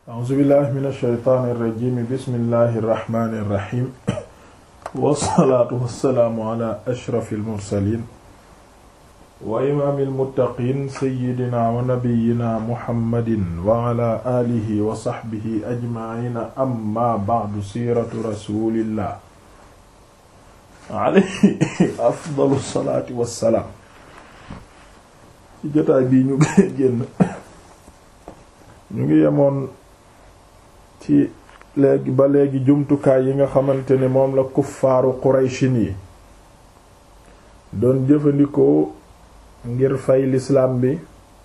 a'uuzu billahi min alsheytaani irrajimi bismillahi irrahmani irrahim wassalaatu wassalaamu ala ashrafi almursalin wa imaami almuttaqin seyidina wa nabiyina muhammadin wa ala alihi wa saxbihi ajmaciina amma ba'du siiratu rasulillah alayhi afdalu salaati wassalaam ci jotaay bii ñu génn ñu ngi yemoon ci léegi ba léegi jumtukaay yi nga xamante ne moom la kuffaaru qurayshin yi doon jëfandikoo ngir fay lislaam bi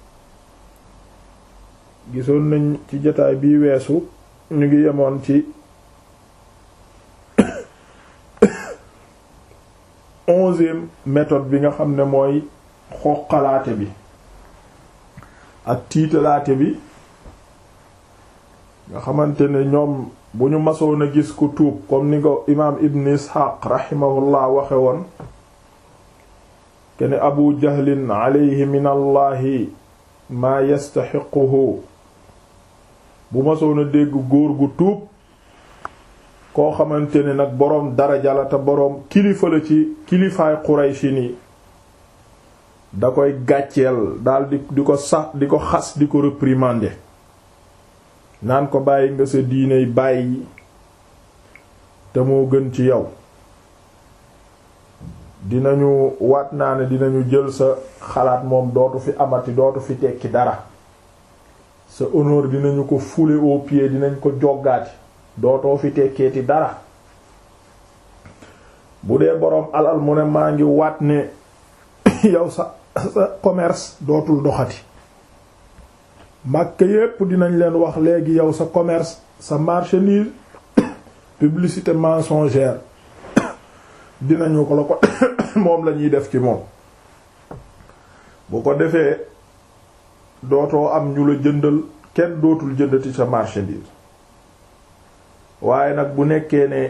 gisoon nañ ci jotaay bii weesu ñu ngi yemoon ci onzième méthode bi nga xam ne mooy xoqalaate bi ak tiitalaate bi nga xamante ne ñoom bu ñu masoon a gis ku tuub comme ni ko imaam ibn isxaaq raximahullah waxe woon kene abu jahlin alayhi min allahi maa yastaxiquhu bu masoon a dégg góor gu tuub koo xamante ne nag boroom daraja la te boroom kilifa la ci kilifaay qurayshi ni da koy gàcceel daal di di ko sax di ko xas di ko réprimander naan ko bàyyi nga sa diiney bàyyi te moo gën ci yow dinañu waat naa ne dinañu jël sa xalaat moom dootu fi amati dootu fi tekki dara sa honneur dinañu ko fouler au pied dinañ ko joggaati dootoo fi tekkeeti dara bu dee boroom alal mu ne maa ngi waat ne yow sa sa commerce dootul doxati Makka yépp dinañ leen wax léegi yow sa commerce sa marchandise publicité mensongère dinañu ko la ko moom la ñuy def ci moom bu ko defee dootoo am ñu la jëndal kenn dootul jëndati sa marchandise waaye nag bu nekkee ne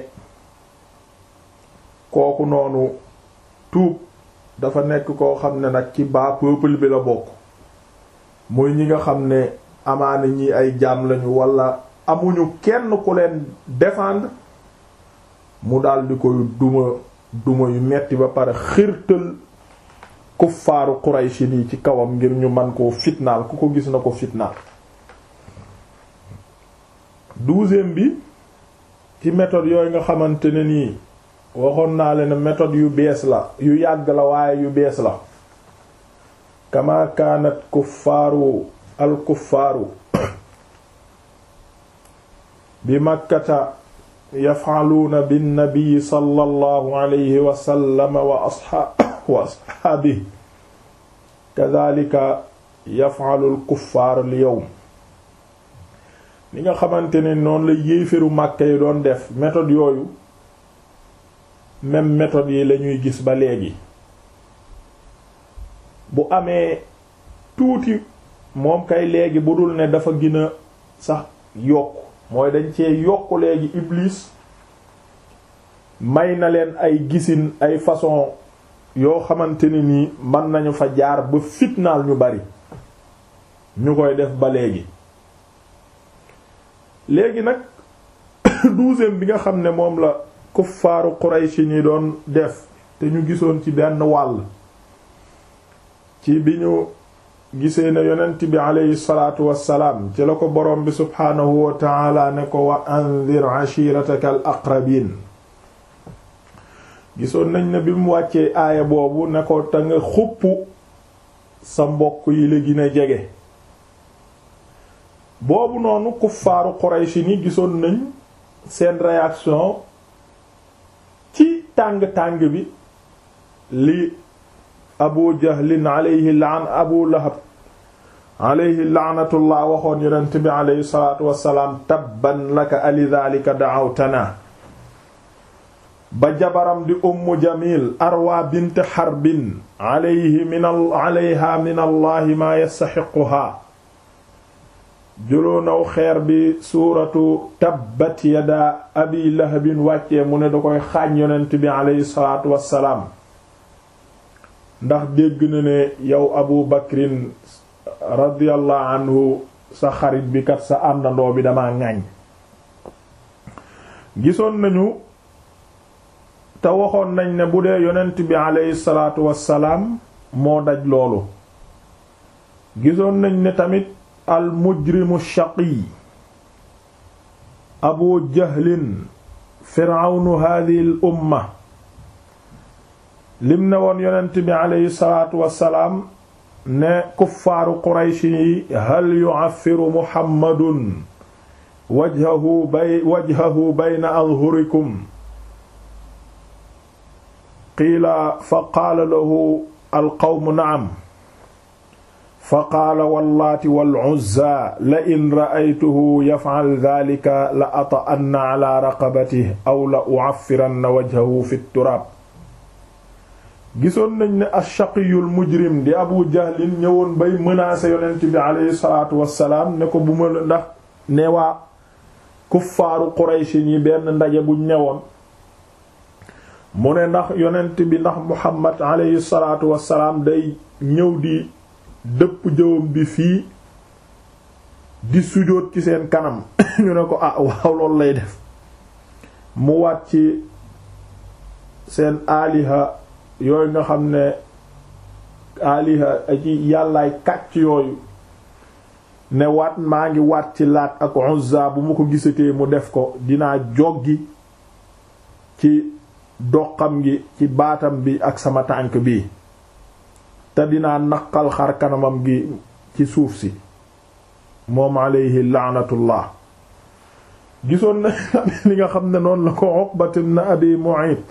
kooku noonu tuub dafa nekk koo xam ne nag ci bas peuple bi la bokk muy ñi nga xam ne amaana ñi ay jaam lañu wala amuñu kenn ku leen défendre mu daldi koy duma duma yu metti ba pare xirtal kuffaaru Qurayshi nii ci kawam ngir ñu man koo fitnaal ku ko gis na ko fitnaal douzième bi ci méthode yooyu nga xamante ne nii waxoon naa leen méthode yu bees la yu yàgg la waaye yu bees la kama kaanat kuffaaru al kuffaaru bi makkata yaf'aluuna bin nabi sallallahu alayhi wa sallam wa ashaabihi kadhalika yaf'alu al kuffaar al yawm li nga xamante ne noonu la yéeféru Makka yi doon def méthode yooyu même méthode yi lañuy gis ba léegi bu amee tuuti moom kay léegi bu dul ne dafa gën a sax yokk mooy dañ cee yokk léegi Iblis may na leen ay gisin ay façon yoo xamante ne nii mën nañu fa jaar ba fitnaal ñu bari ñu koy def ba léegi léegi nag douzième bi nga xam ne moom la kuffaaru Quraysh ñi doon def te ñu gisoon ci benn wàll ci bi ñu gisee ne yonent bi aleyhi salaatu wassalaam ci la ko boroom bi subhaanahu wa taala ne ko wa anzir ashirataka al aqrabin gisoon nañ ne bi mu wàccee aaya boobu ne ko te nga xupp sa mbokk yi la gën a jege boobu noonu kuffaaru Quraysh ni gisoon nañ seen réaction ci tàng-tàng bi li abu jahlin alayhi laan abu lahab alayhi laanatullah waxoon yonent bi alayhi salaatu wassalaam tabban laka alidhalika da'awtana ba jabaram di ummu jamil arwa bint harbin alayhi min alayha min allahi maa yastaxiquhaa jëloonaw xeer bi suuratu tabbat yada abi lahabin wàccee mu ne da koy xaañ yonent bi alayhi salaatu wassalaam ndax dégg na ne yow abu bakrin radiyallahu anhu sa xarit bi kat sa àndandoo bi dama ŋàññ gisoon nañu te waxoon nañ ne bu dee yonent bi aleyhi salaatu wassalaam moo daj loolu gisoon nañ ne tamit al mujrimu shaqi abu jahlin firawnu hadihi al umma lim ne woon yonent bi aleyhi salaatu wassalaam ne kuffaaru qurayshi yi hal yu'affiru muhammadun wajhahu bay wajhahu bayna adhurikum qiila fa qaala lahu alqawmu na'am fa qaala wallaati wal uzza la in ra'aytuhu yaf'al dhaalika la ata'anna ala raqabatihi aw la u'affiranna wajhahu fi turaab gisoon nañ ne ashaqiyul mujrim di abu jahlin ñëwoon bay menacer yonent bi aleyhi salaatu wassalaam ne ko bu ma ndax ne waa kuffaaru qurayshi yi benn ndaje buñ ñëwoon mu ne ndax yonent bi ndax muhammad aleyhi salaatu wassalaam day ñëw di dëpp jëwam bi fii di sujóot ci seen kanam ñu ne ko ah waaw loolu lay def mu waat ci seen aaliha yooyu nga xam ne aliha ci yàllaay kàcc yooyu ne waat maa ngi waat ci laat ak Uzza bu ma ko gisatee mu def ko dinaa joggi ci doxam gi ci baatam bi ak sama tànk bi te dinaa naqal xar kanamam gi ci suuf si moom alayhi laanatullah gisoon na li nga xam ne noonu la ko Uqbat ibn Abi Mu'ayt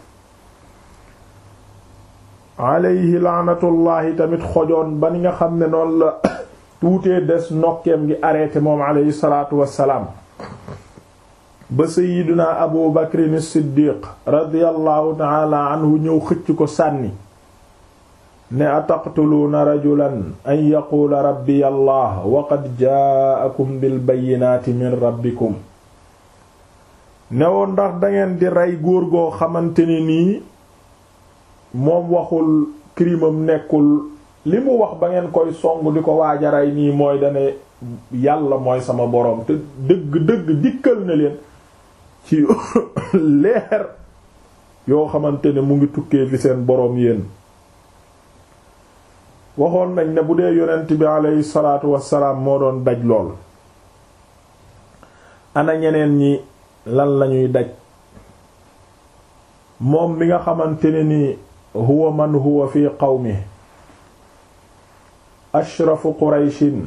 alayhi laanatullahi tamit xojoon ba ni nga xam ne noonu la tuutee des nokkeem gi arrêté moom alayhi salaatu wassalaam ba sayiduna abu bakrin siddiq radiallahu taala anhu ñëw xëcc ko sànni ne ataqtuluuna rajulan an yaquula rabbi allah wa qad jaakum bil bayyinaati min rabbikum newoon ndax dangeen di rey góor goo xamante ne nii moom waxul crimam nekkul li mu wax ba ngeen koy song di ko waajaray nii mooy dane yàlla mooy sama boroom te dëgg-dëgg dikkal na leen ci leer yoo xamante ne mu ngi tukkee fi seen boroom yéen waxoon nañ ne bu dee yonent bi aleyhi salaatu wassalaam moo doon daj lool ana ñeneen ñi lan lañuy daj moom mi nga xamante ne ni huwa man huwa fi qawmi ashrafu qurayshin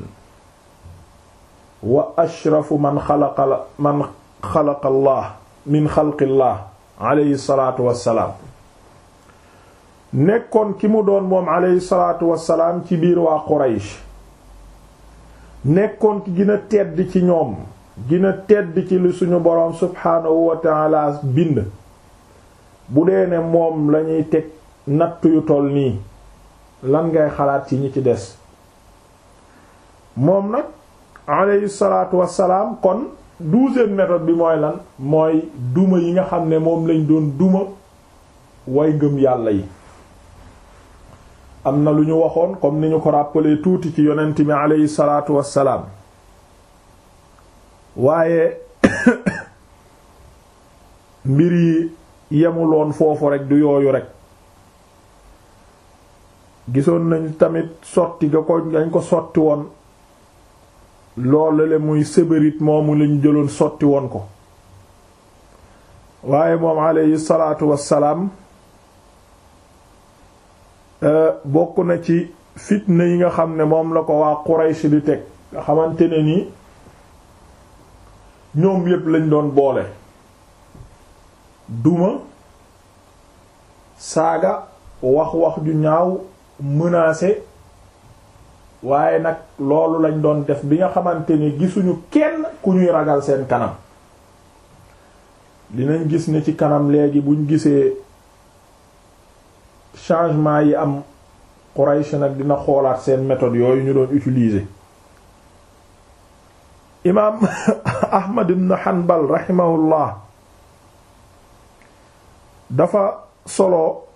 wa ashrafu man xalaqa man xalaqa allah min xalqillah alayhi salaatu wassalaam nekkoon ki mu doon moom alayhi salaatu wassalaam ci biir waa quraysh nekkoon ki gën a tedd ci ñoom gën a tedd ci li suñu boroom subhaanahu wa ta'ala bind bu dee ne moom lañuy teg natt yu toll nii lan ngay xalaat ci ñi ci des moom nag alayhi salaatu wassalaam kon douzième méthode bi mooy lan mooy duma yi nga xam ne moom lañ doon duma way ngëm yàlla yi am na lu ñu waxoon comme ni ñu ko rappelé tuuti ci yonent mi alayhi salaatu wassalaam waaye mbir yi yemuloon foofu rek du yooyu rek gisoon nañ tamit sotti ga ko dañ ko sotti woon loolu le muy sëbërit moomu lañ jëloon sotti woon ko waaye moom alayhi salaatu wassalaam bokk na ci fitna yi nga xam ne moom la ko waa Quraysh di teg nga xamante ne ni ñoom yépp lañ doon boole duma saaga wax wax ju ñaaw menacé waaye nag loolu lañ doon def bi nga xamante ni gisuñu kenn ku ñuy ragal seen kanam dinañ gis ne ci kanam léegi buñ gisee changement yi am Quraysh nag dina xoolaat seen méthode yooyu ñu doon utiliser imaam Ahmad ibn Hanbal rahimahullah dafa solo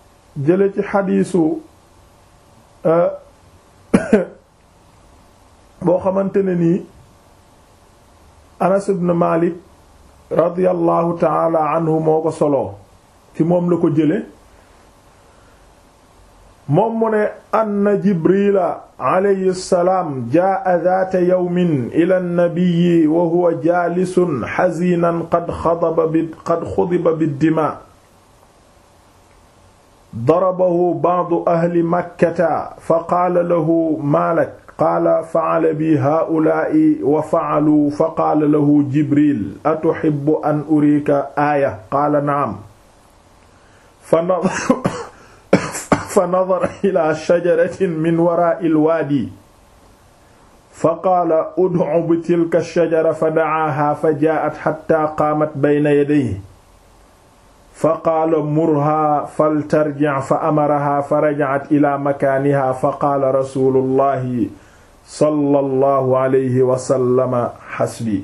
jële ci xadiisu boo xamante ne nii Anas ibn Malik radiyallahu taala anhu moo ko soloo ci moom la ko jële moom mu ne anna jibrila alayhi salaam jaa daata yawmin ila nnabiyi wa huwa jaalisun xazinan qad xadaba bi qad xudiba biddima darabahu ba'du ahli makkata fa qaala lahu maalak qaala fa'ala bi haa'ulaa'i wa fa'aluu fa qaala lahu jibril atuhibbu an uriika aaya qaala na'am fa nadara ila shajaratin min waraa'i al-waadi fa qaala ud'u bi tilka ash-shajara fa da'aahaa fa jaa'at hattaa qaamat bayna yadayhi fa qaala murhaa faltarji' fa amarahaa fa raja'at ilaa makaanihaa fa qaala rasuulullahi sallallahu alayhi wa sallama xasbi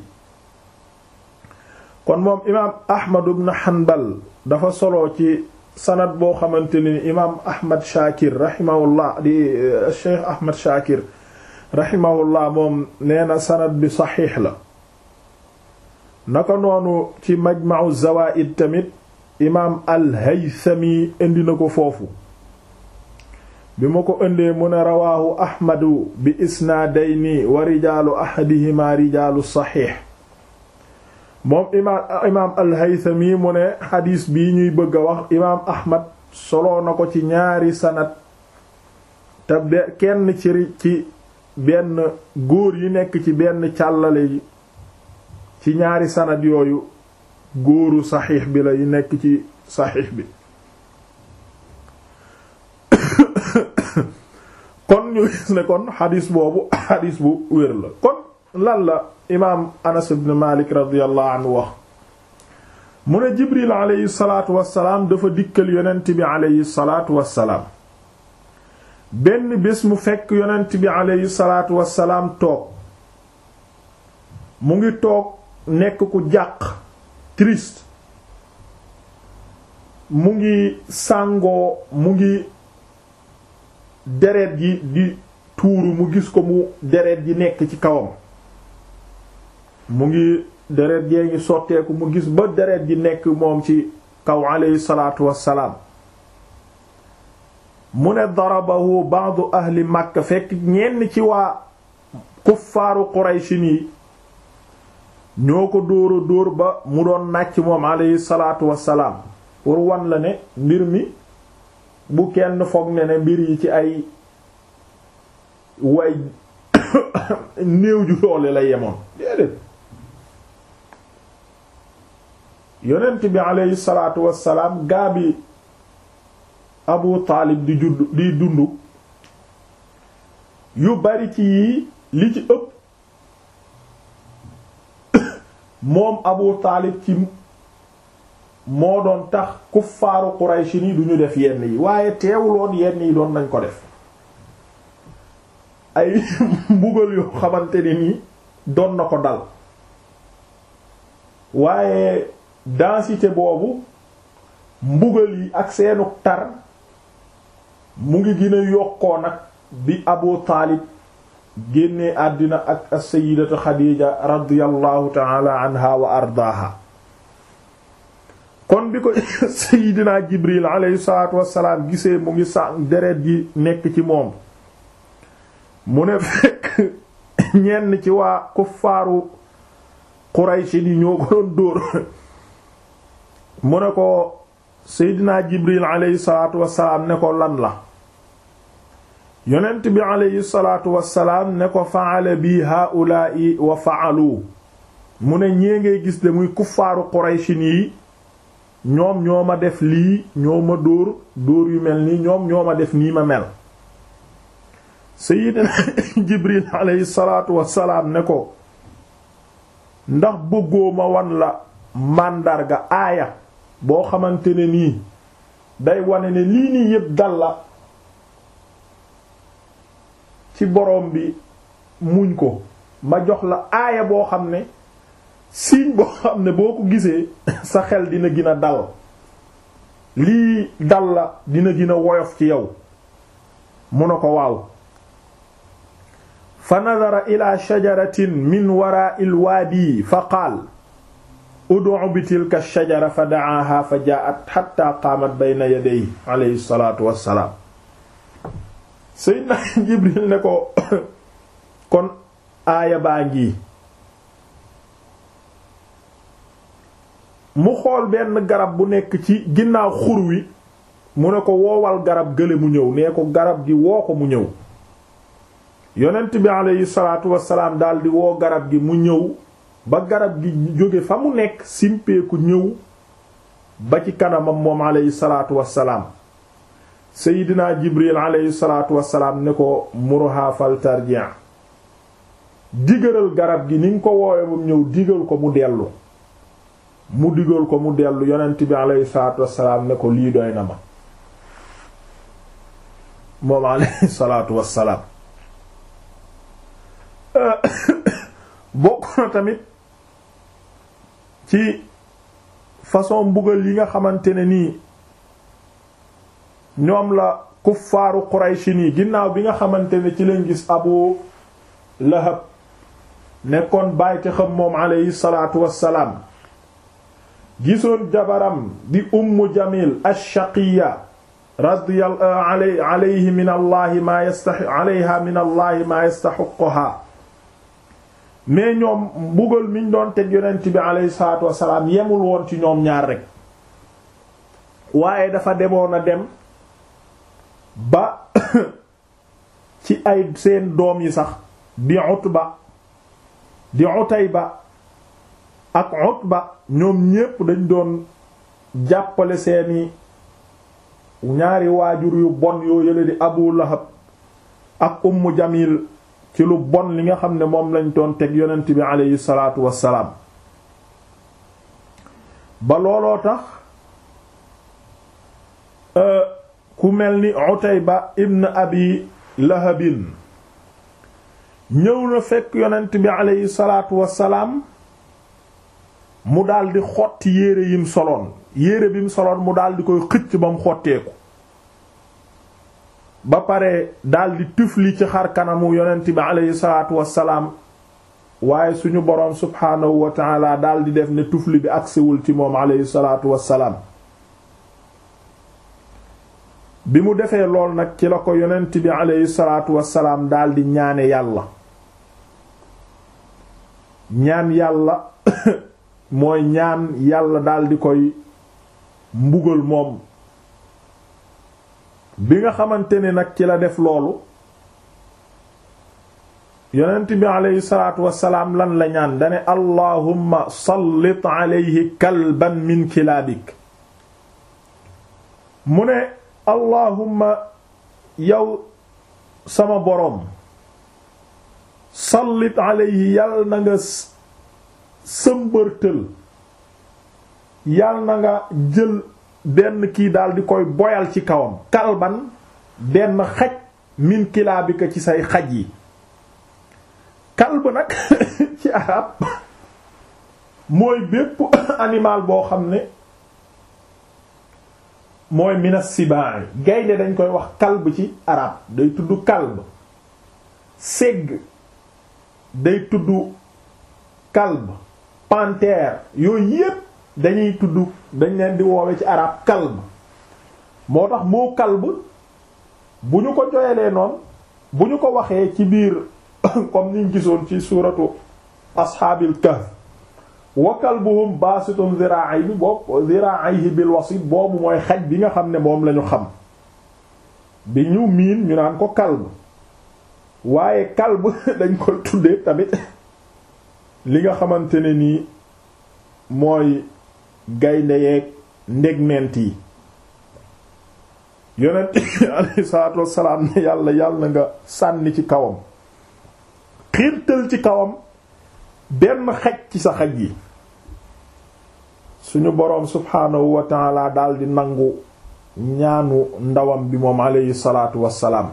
kon moom imaam Ahmad ibn Hanbal dafa solo ci sanad boo xamante ni imaam Ahmad Shakir rahimahullah di Cheikh Ahmad Shakir rahimahullah moom nee na sanad bi saxiix la naka noonu ci Majma'u Zawaa'id tamit imaam al-Haythami indi na ko foofu bi ma ko indee mu ne rawaahu ahmadu bi isnaadayni wa rijaalu ahadihima rijaalu saxiix moom imaam imaam al-Haythami mu ne xadiis bii ñuy bëgg a wax imaam ahmad soloo na ko ci ñaari sanad te be kenn ci ci benn góor yi nekk ci benn càllale yi ci ñaari sanad yooyu góoru saxiix bi la yi nekk ci saxiix bi kon ñu gis ne kon xadis boobu xadis bu wér la kon lan la imaam anas ibn malik radiyallahu anhu wax mu ne jibril aleyhi salaatu wassalaam dafa dikkal yonent bi aleyhi salaatu wassalaam benn bés mu fekk yonent bi aleyhi salaatu wassalaam toog mu ngi toog nekk ku jàq triste mu ngi sàngoo mu ngi deret ji di tuuru mu gis ko mu deret ji nekk ci kawam mu ngi deret jee ngi sotteeku mu gis ba deret ji nekk moom ci kaw alayhi salaatu wassalaam mu ne darabahu ba'du ahli makka fekk ñenn ci waa kuffaaru qurayshin yi ñoo ko dóora dóor ba mu doon nàcc moom alayhi salaatu wassalaam pour wan la ne mbir mi bu kenn foog ne ne mbir yi ci ay way néew ju doole la yemoon déedéet yonent bi aleyhi salaatu wassalaam gaa bi abu taalib di judd di dund yu bari ci yii li ci ëpp moom abu taalib ci moo doon tax kuffaaru Quraysh ni duñu def yenn yi waaye teewuloon yenn yi doon nañ ko def ay mbugal yoo xamante ne nii doon na ko dal waaye densité boobu mbugal yi ak seenu tar mu ngi gën a yokkoo nag bi Abu Taalib génnee àddina ak as-sayyidatu Xadiija radiyallahu ta'ala anha wa ardaaha kon bi ko Seydina Jibril alayhi salaatu wassalaam gisee mu ngi sa deret ji nekk ci moom mu ne fekk ñenn ci waa kuffaaru Quraysh ni ñoo ko doon dóor mu ne ko Seydina Jibril alayhi salaatu wassalaam ne ko lan la yonent bi alayhi salaatu wassalaam ne ko fa'ala bi haa'ulaa'i wa fa'alu mu ne ñee ngay gis de muy kuffaaru Quraysh yi ñoom ñoo ma def lii ñoo ma dóor dóor yu mel nii ñoom ñoo ma def nii ma mel Seydina Jibril alayhi salaatu wassalaam ne ko ndax bëggoo ma wan la màndarga aaya boo xamante ne nii day wane ne lii nii yépp dal la ci borom bi muñ ko ma jox la aaya boo xam ne signe boo xam ne boo ko gisee sa xel dina gën a dal lii dal la dina gën a woyof ci yow mu ne ko waaw fa nadara ila shajaratin min wara'i alwaadi fa qaal ud'u bi tilka shajara fa da'aha fa jaa'at hatta qaamat bayna yadayhi alayhi salaatu wassalaam Seydina Jibril ne ko kon aaya baa ngi mu xool benn garab bu nekk ci ginnaaw xur wi mu ne ko woowal garab gële mu ñëw nee ko garab gi woo ko mu ñëw yonent bi aleyhi salaatu wassalaam daldi woo garab gi mu ñëw ba garab gi jóge fa mu nekk simpeeku ñëw ba ci kanamam moom aleyhi salaatu wassalaam seydinaa jibril aleyhi salaatu wassalaam ne ko murha fal tarji' digalal garab gi ni nga ko woowe mu ñëw digal ko mu dellu mu digal ko mu dellu yonent bi aleyhi salaatu wassalaam ne ko lii doy na ma moom aleyhi salaatu wassalaam bokk na tamit ci façon mbugal yi nga xamante ne nii ñoom la kuffaaru Qurayshi nii ginnaaw bi nga xamante ne ci leen gis Abu Lahab nekkoon bàyyte xam moom aleyhi salaatu wassalaam gisoon jabaram di Ummu Jamil ash-Shaqiyya radiyallahu alayhi min allahi ma yastahi alayha min allahi ma yastahiqquha mais ñoom mbugal miñ doon teg yonent bi alayhi salaatu wassalaam yemul woon ci ñoom ñaar rek waaye dafa demoon a dem ba ci ay seen doom yi sax di Utba di Utayba ak Utba ñoom ñépp dañ doon jàppale seeni ñaari waajur yu bon yoo yële di Abu Lahab ak Ummu Jamil ci lu bon li nga xam ne moom lañ doon teg yonent bi aleyhi salaatu wassalaam ba looloo tax ku mel ni Utayba ibn Abi Lahabin ñëw na fekk yonent bi aleyhi salaatu wassalaam mu daldi xotti yére yim soloon yére bi mu soloon mu daldi koy xëcc ba mu xotteeku ba pare daldi tufli ci xar kanamu yonent bi aleyhi salaatu wassalaam waaye suñu boroom subhaanahu wa taala daldi def ne tufli bi agsiwul ci moom aleyhi salaatu wassalaam bi mu defee lool nag ci la ko yonent bi aleyhi salaatu wassalaam daldi ñaane yàlla ñaan yàlla mooy ñaan yàlla daldi koy mbugal moom bi nga xamante ne nag ci la def loolu yonent bi aleyhi salaatu wassalaam lan la ñaan dane allahumma sallit aleyhi kalban min kilaabik mu ne allahumma yow sama boroom sallit aleyhi yal na nga sëmbërtël yal na nga jël benn kii daal di koy boyal ci kawam kalban benn xaj min kilaabika ci say xaj yi kalb nag ci arab mooy bépp animal boo xam ne mooy minas sibaay gaynde dañ koy wax kalb ci arab day tudd kalb segg day tudd kalb panthère yooyu yépp dañuy tudd dañ leen di woowe ci arab kalb moo tax moo kalb bu ñu ko joyelee noonu bu ñu ko waxee ci biir comme niñ gisoon ci suuratu ashaabil kahf wa kalbuhum baasitun ziraa'ayhi boobu ziraa'ayhi bil wasit boobu mooy xaj bi nga xam ne moom lañu xam bi ñu miin ñu naan ko kalb waaye kalb dañ koy tuddee tamit li nga xamante ne nii mooy gaynde yeeg ndegment yi yonent alayhi salaatu wassalaam ne yàlla yàlla na nga sànni ci kawam xiirtal ci kawam benn xaj ci sa xaj yi suñu boroom subhaanahu wa taala daldi nangu ñaanu ndawam bi moom alayhi salaatu wassalaam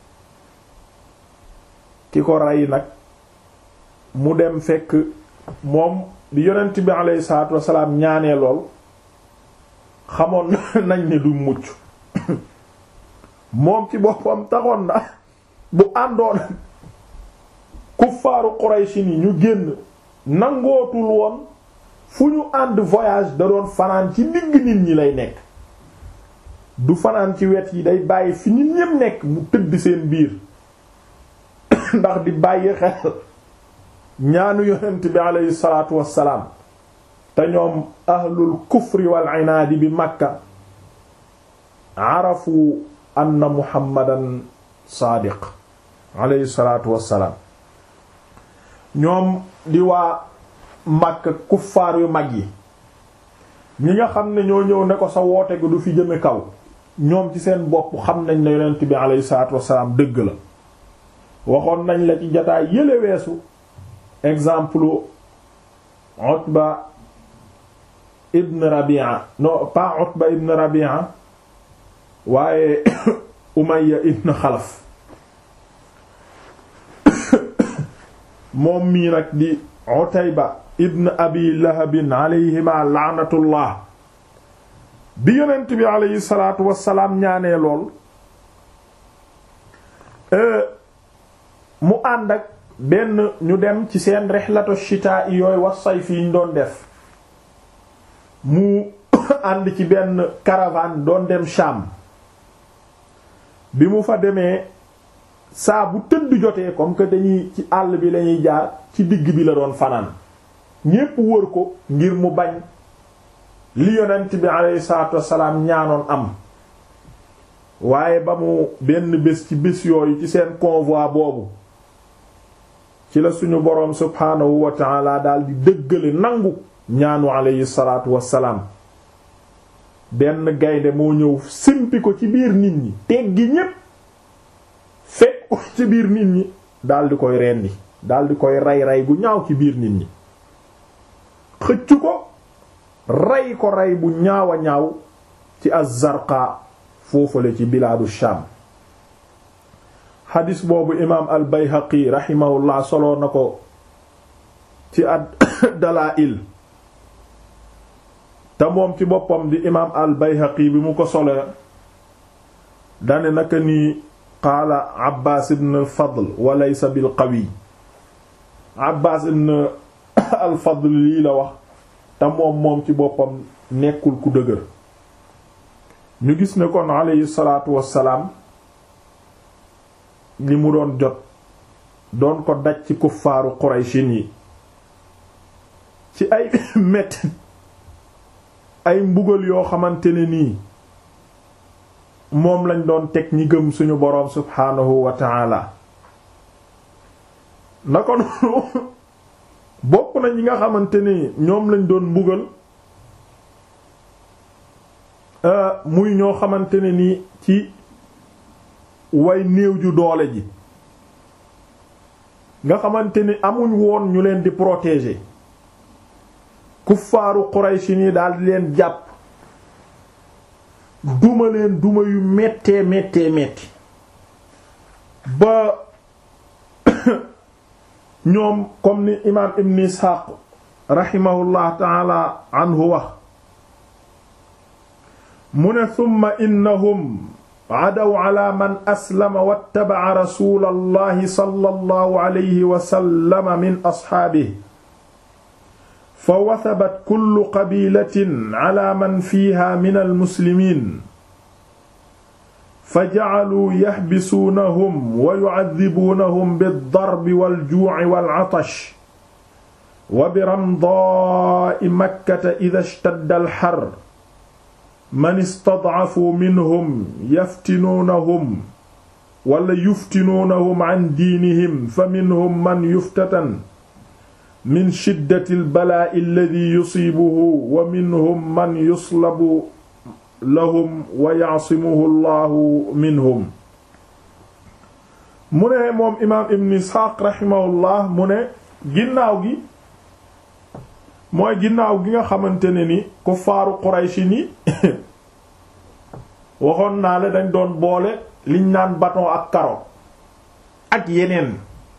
ki ko rey nag mu dem fekk moom bi yonent bi alayhi salaatu wassalaam ñaanee lool xamoon nañ ne du mucc moom ci boppam taxoon na bu àndoon kuffaaru Quraysh ni ñu génn nangootul woon fu ñu ànd voyage da doon fanaan ci digg nit ñi lay nekk du fanaan ci wet yi day bàyyi fi nit ñépp nekk mu tëdd seen biir ndax di bàyyi xel ñaanu yonent bi aleyhi salaatu wassalaam te ñoom ahlul kufri wal inaadi bi makka arafu anna muhammadan saadiq aleyhi salaatu wassalaam ñoom di waa makka kuffaar yu mag yi ñi nga xam ne ñoo ñëw ne ko sa woote gi du fi jëme kaw ñoom ci seen bopp xam nañ ne yonent bi aleyhi salaatu wassalaam dëgg la waxoon nañ la ci jataay yële weesu exemple Utba ibn Rabi'a non pas Utba ibn Rabi'a waaye Umayya ibn Xalaf moom mii nag di Utayba ibn Abi Lahabin alayhima la'natullah bi yonent bi alayhi salaatu wassalaam ñaanee lool mu ànd ak benn ñu dem ci seen rihlatu shitaa yooyu wa sayf yi ñu doon def mu ànd ci benn caravane doon dem Sham bi mu fa demee saa bu tëdd jotee comme que dañuy ci àll bi lañuy jaar ci digg bi la doon fanaan ñépp wër ko ngir mu bañ li yonent bi alayhi salaatu wassalaam ñaanoon am waaye ba mu benn bés ci bés yooyu ci seen convoi boobu ci la suñu boroom subhaanahu wa taala daal di dëggale nangu ñaanu alayhi salaatu wassalaam benn gaynde moo ñëw simpi ko ci biir nit ñi teggi ñépp fekk ko ci biir nit ñi daal di koy rendi daal di koy rey rey gu ñaaw ci biir nit ñi xëccu ko rey ko rey bu ñaaw a ñaaw ci az-Zarqa foofale ci bilaadu Sham xadis boobu imaam al Bayhaqi rahimahullah soloo na ko ci ad Dalaa'il te moom ci boppam di imaam al Bayhaqi bi mu ko solee dane naka ni qaala Abbaas ibn al Fadl wa laysa bil qawi Abbaas ibn al Fadl lii la wax te moom moom ci boppam nekkul ku dëgër ñu gis ne kon alayhi salaatu wassalaam li mu doon jot doon ko daj ci kuffaaru Qurayshin yi ci ay metti ay mbugal yoo xamante ne nii moom lañ doon teg ñi gëm suñu boroom subhaanahu wa ta'ala na ko noonu bokk na ñi nga xamante ni ñoom lañ doon mbugal muy ñoo xamante ne ni ci way néew ju doole ji nga xamante ni amuñ woon ñu leen di protéger kuffaaru Quraysh ni daal di leen jàpp duma leen duma yu méttee méttee métti ba ñoom comme ni imaam Ibn Ishaq rahimahullah taala anhu wax mu ne summa innahum adaw ala man aslama wattaba'a rasulallahi sallallahu alayhi wa sallam min asxaabihi fa wasabat kullu qabilatin ala man fiiha min almuslimiin fa jacaluu yaxbisuunahum wa yucadibuunahum bildarbi waljuuci walcatash wa biramdaa'i makkata ida ishtadda alxar man istadcafuu minhum yaftinuunahum wala yuftinuunahum can diinihim fa minhum man yuftatan min shiddati albalaa'i alladi yusiibuhu wa minhum man yuslabu lahum wa yaasimuhu allahu minhum mu ne moom imaam ibn isxaaq raximahullah mu ne ginnaaw gi mooy ginnaaw gi nga xamante ne ni kuffaaru qurayshi ni waxoon naa la dañ doon boole liñ naan bâton ak carotte ak yeneen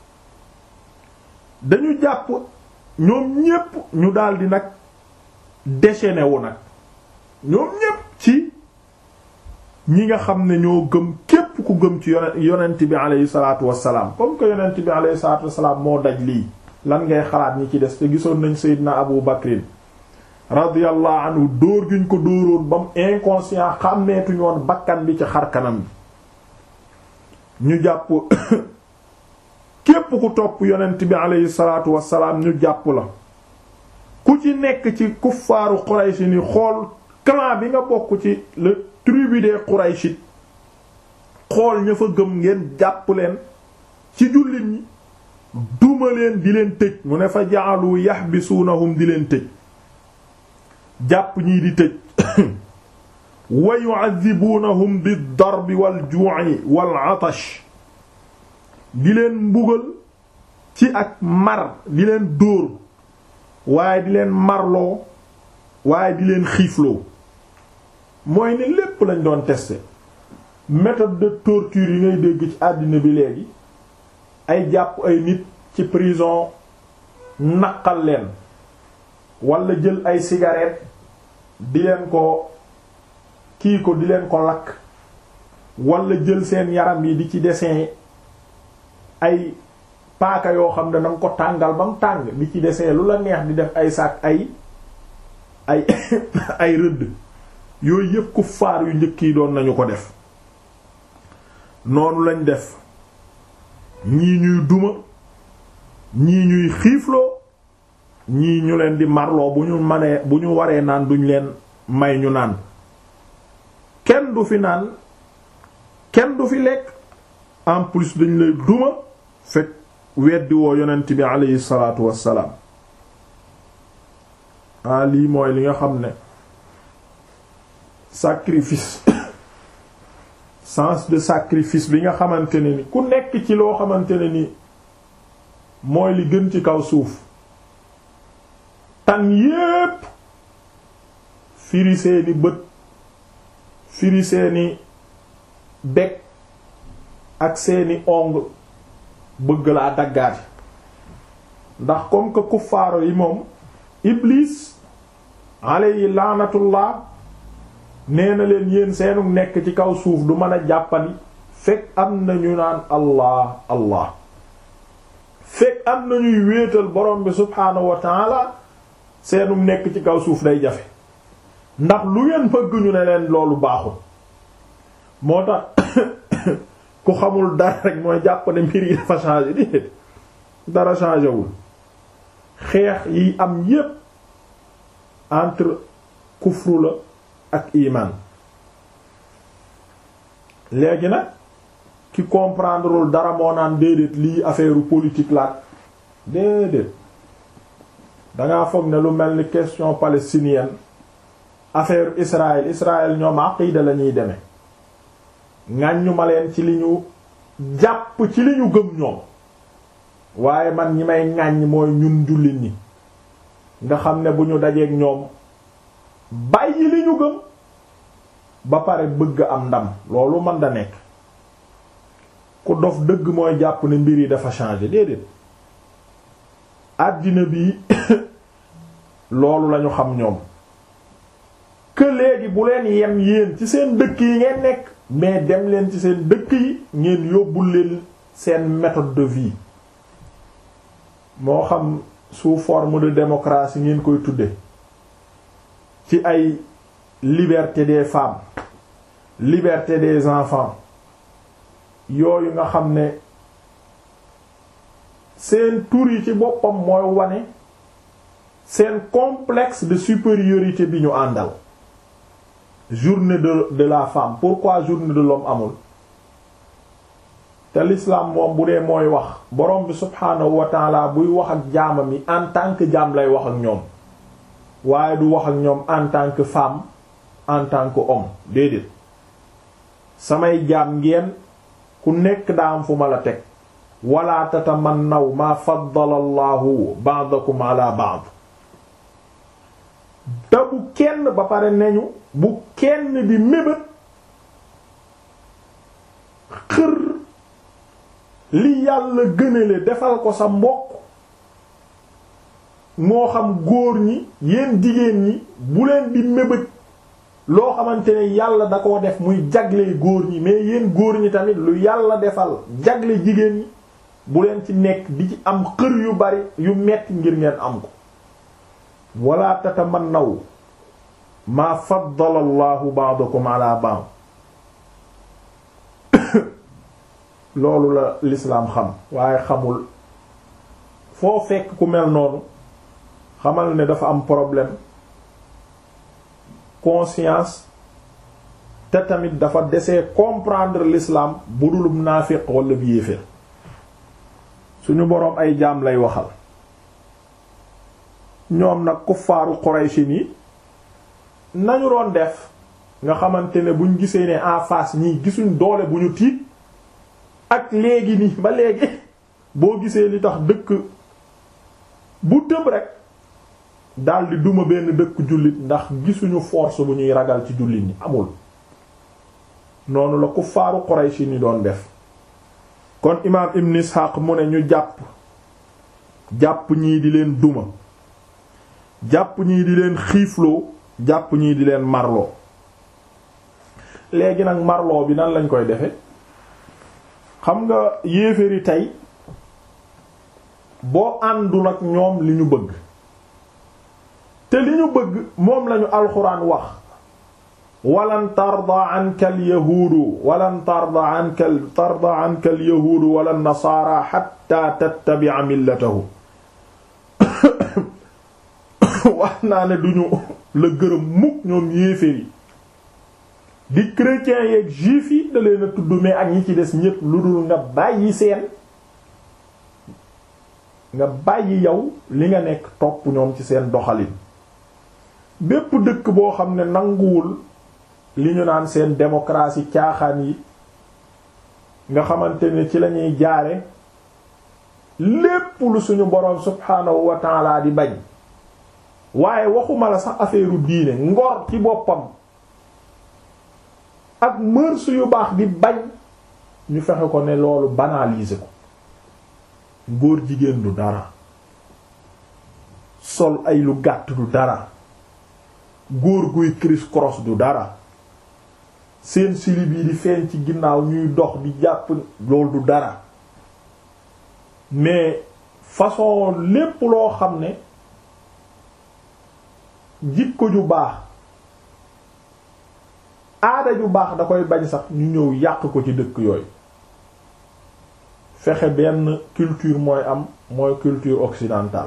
dañu jàpp ñoom ñépp ñu daldi nag déchaîné wu nag ñoom ñépp ci ñi nga xam ne ñoo gëm képp képp ku gëm ci yonent yonent bi aleyhi salaatu wassalaam comme que yonent bi aleyhi salaatu wassalaam moo daj lii lan ngay xalaat ñi ci des te gisoon nañ Seydina Abu Bakrin radiyallahu anhu dóor giñ ko dóoroon ba mu inconscient xàmmeetuñu woon bakkan bi ci xar kanam bi ñu jàpp képp ku topp yonent bi aleyhi salaatu wassalaam ñu jàpp la ku ci nekk ci kuffaaru Quraysh ni xool clan bi nga bokk ci le tribu des Qurayshit xool ña fa gëm ngeen jàpp leen ci jullit ñi duma leen di leen tëj mu ne fa ja'alu yahbisuunahum di leen tëj jàpp ñii di tëj wa yu'adhibuunahum bid-darbi wal-ju'i wal-'atash di leen mbugal ci ak mar di leen dóor waaye di leen marloo waaye di leen xiifloo mooy ne lépp lañ doon tester méthode de torture yi ngay dégg ci àddina bi léegi ay jàpp ay nit ci prison naqal leen wala jël ay cigarette di leen ko kii ko di leen ko lakk wala jël seen yaram yi di ci dessin ay paaka yoo xam ne danga ko tàngal ba mu tàng di ci dessin lu la neex di def ay sac ay ay ay rëdd yooyu yëpp ku faar yu njëkk yi doon nañu ko def noonu lañ def ñii ñuy duma ñii ñuy xiifloo ñii ñu leen di marloo bu ñu manee bu ñu waree naan duñ leen may ñu naan kenn du fi naan kenn du fi lekk en plus dañ lay duma fekk weddi woo yonent bi aleyhi salaatu wassalaam ah lii mooy li nga xam ne sacrifice sens de sacrifice bi nga xamante ne ni ku nekk ci loo xamante ne ni mooy li gën ci kaw suuf tan yépp firi seeni bët firi seeni bekk ak seeni ong bëgg laa daggaati ndax comme que kuffaaro yi moom iblis alayhi laanatullah nee na leen yéen seenu nekk ci kaw suuf du mën a jàppandi fekk am na ñu naan allah allah fekk am na ñuy wéetal borom bi subhaanahu wa taala seenu nekk ci kaw suuf day jafe ndax lu ngeen bëgg ñu ne leen loolu baaxul moo tax ku xamul dara rek mooy jàpp ne mbir yi dafa changé di dara changé wul xeex yi am yépp entre kufru la ak iman léegi nag ki comprendrewul dara moo naan déedéet lii affaire politique la déedéet dangaa foog ne lu mel ni question palestinienne affaire Israël Israël ñoom aqida la ñuy demee ŋàññu ma leen ci li ñu jàpp ci li ñu gëm ñoom waaye man ñi may ŋàññ mooy ñun jullit ñi nga xam ne bu ñu dajeek ñoom bàyyi li ñu gëm ba pare bëgg am ndam loolu man da nekk ku dof dëgg mooy jàpp ne mbir yi dafa changer déedéet àddina bi loolu lañu xam ñoom que léegi bu leen yem yéen ci seen dëkk yi ngeen nekk mais dem leen ci seen dëkk yi ngeen yóbbul leen seen méthode de vie moo xam sous forme de démocratie ngeen koy tudde ci ay liberté des femmes liberté des enfants yooyu nga xam ne seen tur yi ci boppam mooy wane seen complexe de supériorité bi ñu àndal journée de de la femme pourquoi journée de l'homme amul te l'islam moom bu dee mooy wax borom bi subhaanahu wa taala buy wax ak jaamam yi en tant que jaam lay wax ak ñoom waaye du wax ak ñoom en tant que femme en tant que homme déedéet samay jaam ngeen ku nekk daa am fu ma la teg wala tatamannaw ma faddala allahu ba'dakum ala ba'd te bu kenn ba pare neñu bu kenn di mébét xër li yàlla gënale defal ko sa mbokk moo xam góor ñi yéen jigéen ñi bu leen di mébét loo xamante ne yàlla da koo def muy jagle góor ñi mais yéen góor ñi tamit lu yàlla defal jagle jigéen ñi bu leen ci nekk di ci am xër yu bari yu metti ngir ngeen am ko wala tatamannaw maa faddala allahu ba'dakum ala ba'd loolu la lislaam xam waaye xamul foo fekk ku mel noonu xamal ne dafa am problème conscience te tamit dafa desee comprendre l'islam bu dulum naafiq wala bi yéeféer suñu boroom ay jaam lay waxal ñoom nag kuffaaru Quraysh ni nañu doon def nga xamante ne buñ gisee ne en face ñii gisuñ doole bu ñu tiit ak léegi nii ba léegi boo gisee li tax dëkk bu tëb rek daldi duma benn dëkk jullit ndax gisuñu force bu ñuy ragal ci jullit ñi amul noonu la kuffaaru Quraysh ni doon def kon imaam Ibn Ishaq mu ne ñu jàpp jàpp ñii di leen duma jàpp ñii di leen xiifloo jàpp ñii di leen marloo léegi nag marloo bi nan lañ koy defe xam nga yéeféeri tey boo àndul ak ñoom li ñu bëgg te li ñu bëgg moom lañu alxuraan wax walan tarda anka al yahuudu walan tarda anka tarda anka al yahuudu wala nasaara xatta tattabi'a millatahum wax naa ne duñu la gërëm mukk ñoom yéeféer yi di chrétiens yeeg juifs yi da leen a tudd mais ak ñi ci des ñépp lu dul nga bàyyi seen nga bàyyi yow li nga nekk topp ñoom ci seen doxalin bépp dëkk boo xam ne nanguwul li ñu naan seen démocratie caaxaan yi nga xamante ne ci lañuy jaare lépp lu suñu boroom subhaanahu wa ta'ala di bañ waaye waxuma la sax affaire diine ngor ci boppam ak mœurs yu baax di bañ ñu fexe ko ne loolu banaliser ko góor jigéen du dara sol ay lu gàtt du dara góor guy criss cross du dara seen silib yi di feeñ ci ginnaaw ñuy dox di jàpp loolu du dara mais façon lépp loo xam ne jikko ju baax aada ju baax da koy bañ sax ñu ñëw yàq ko ci dëkk yooyu fexe benn culture mooy am mooy culture occidentale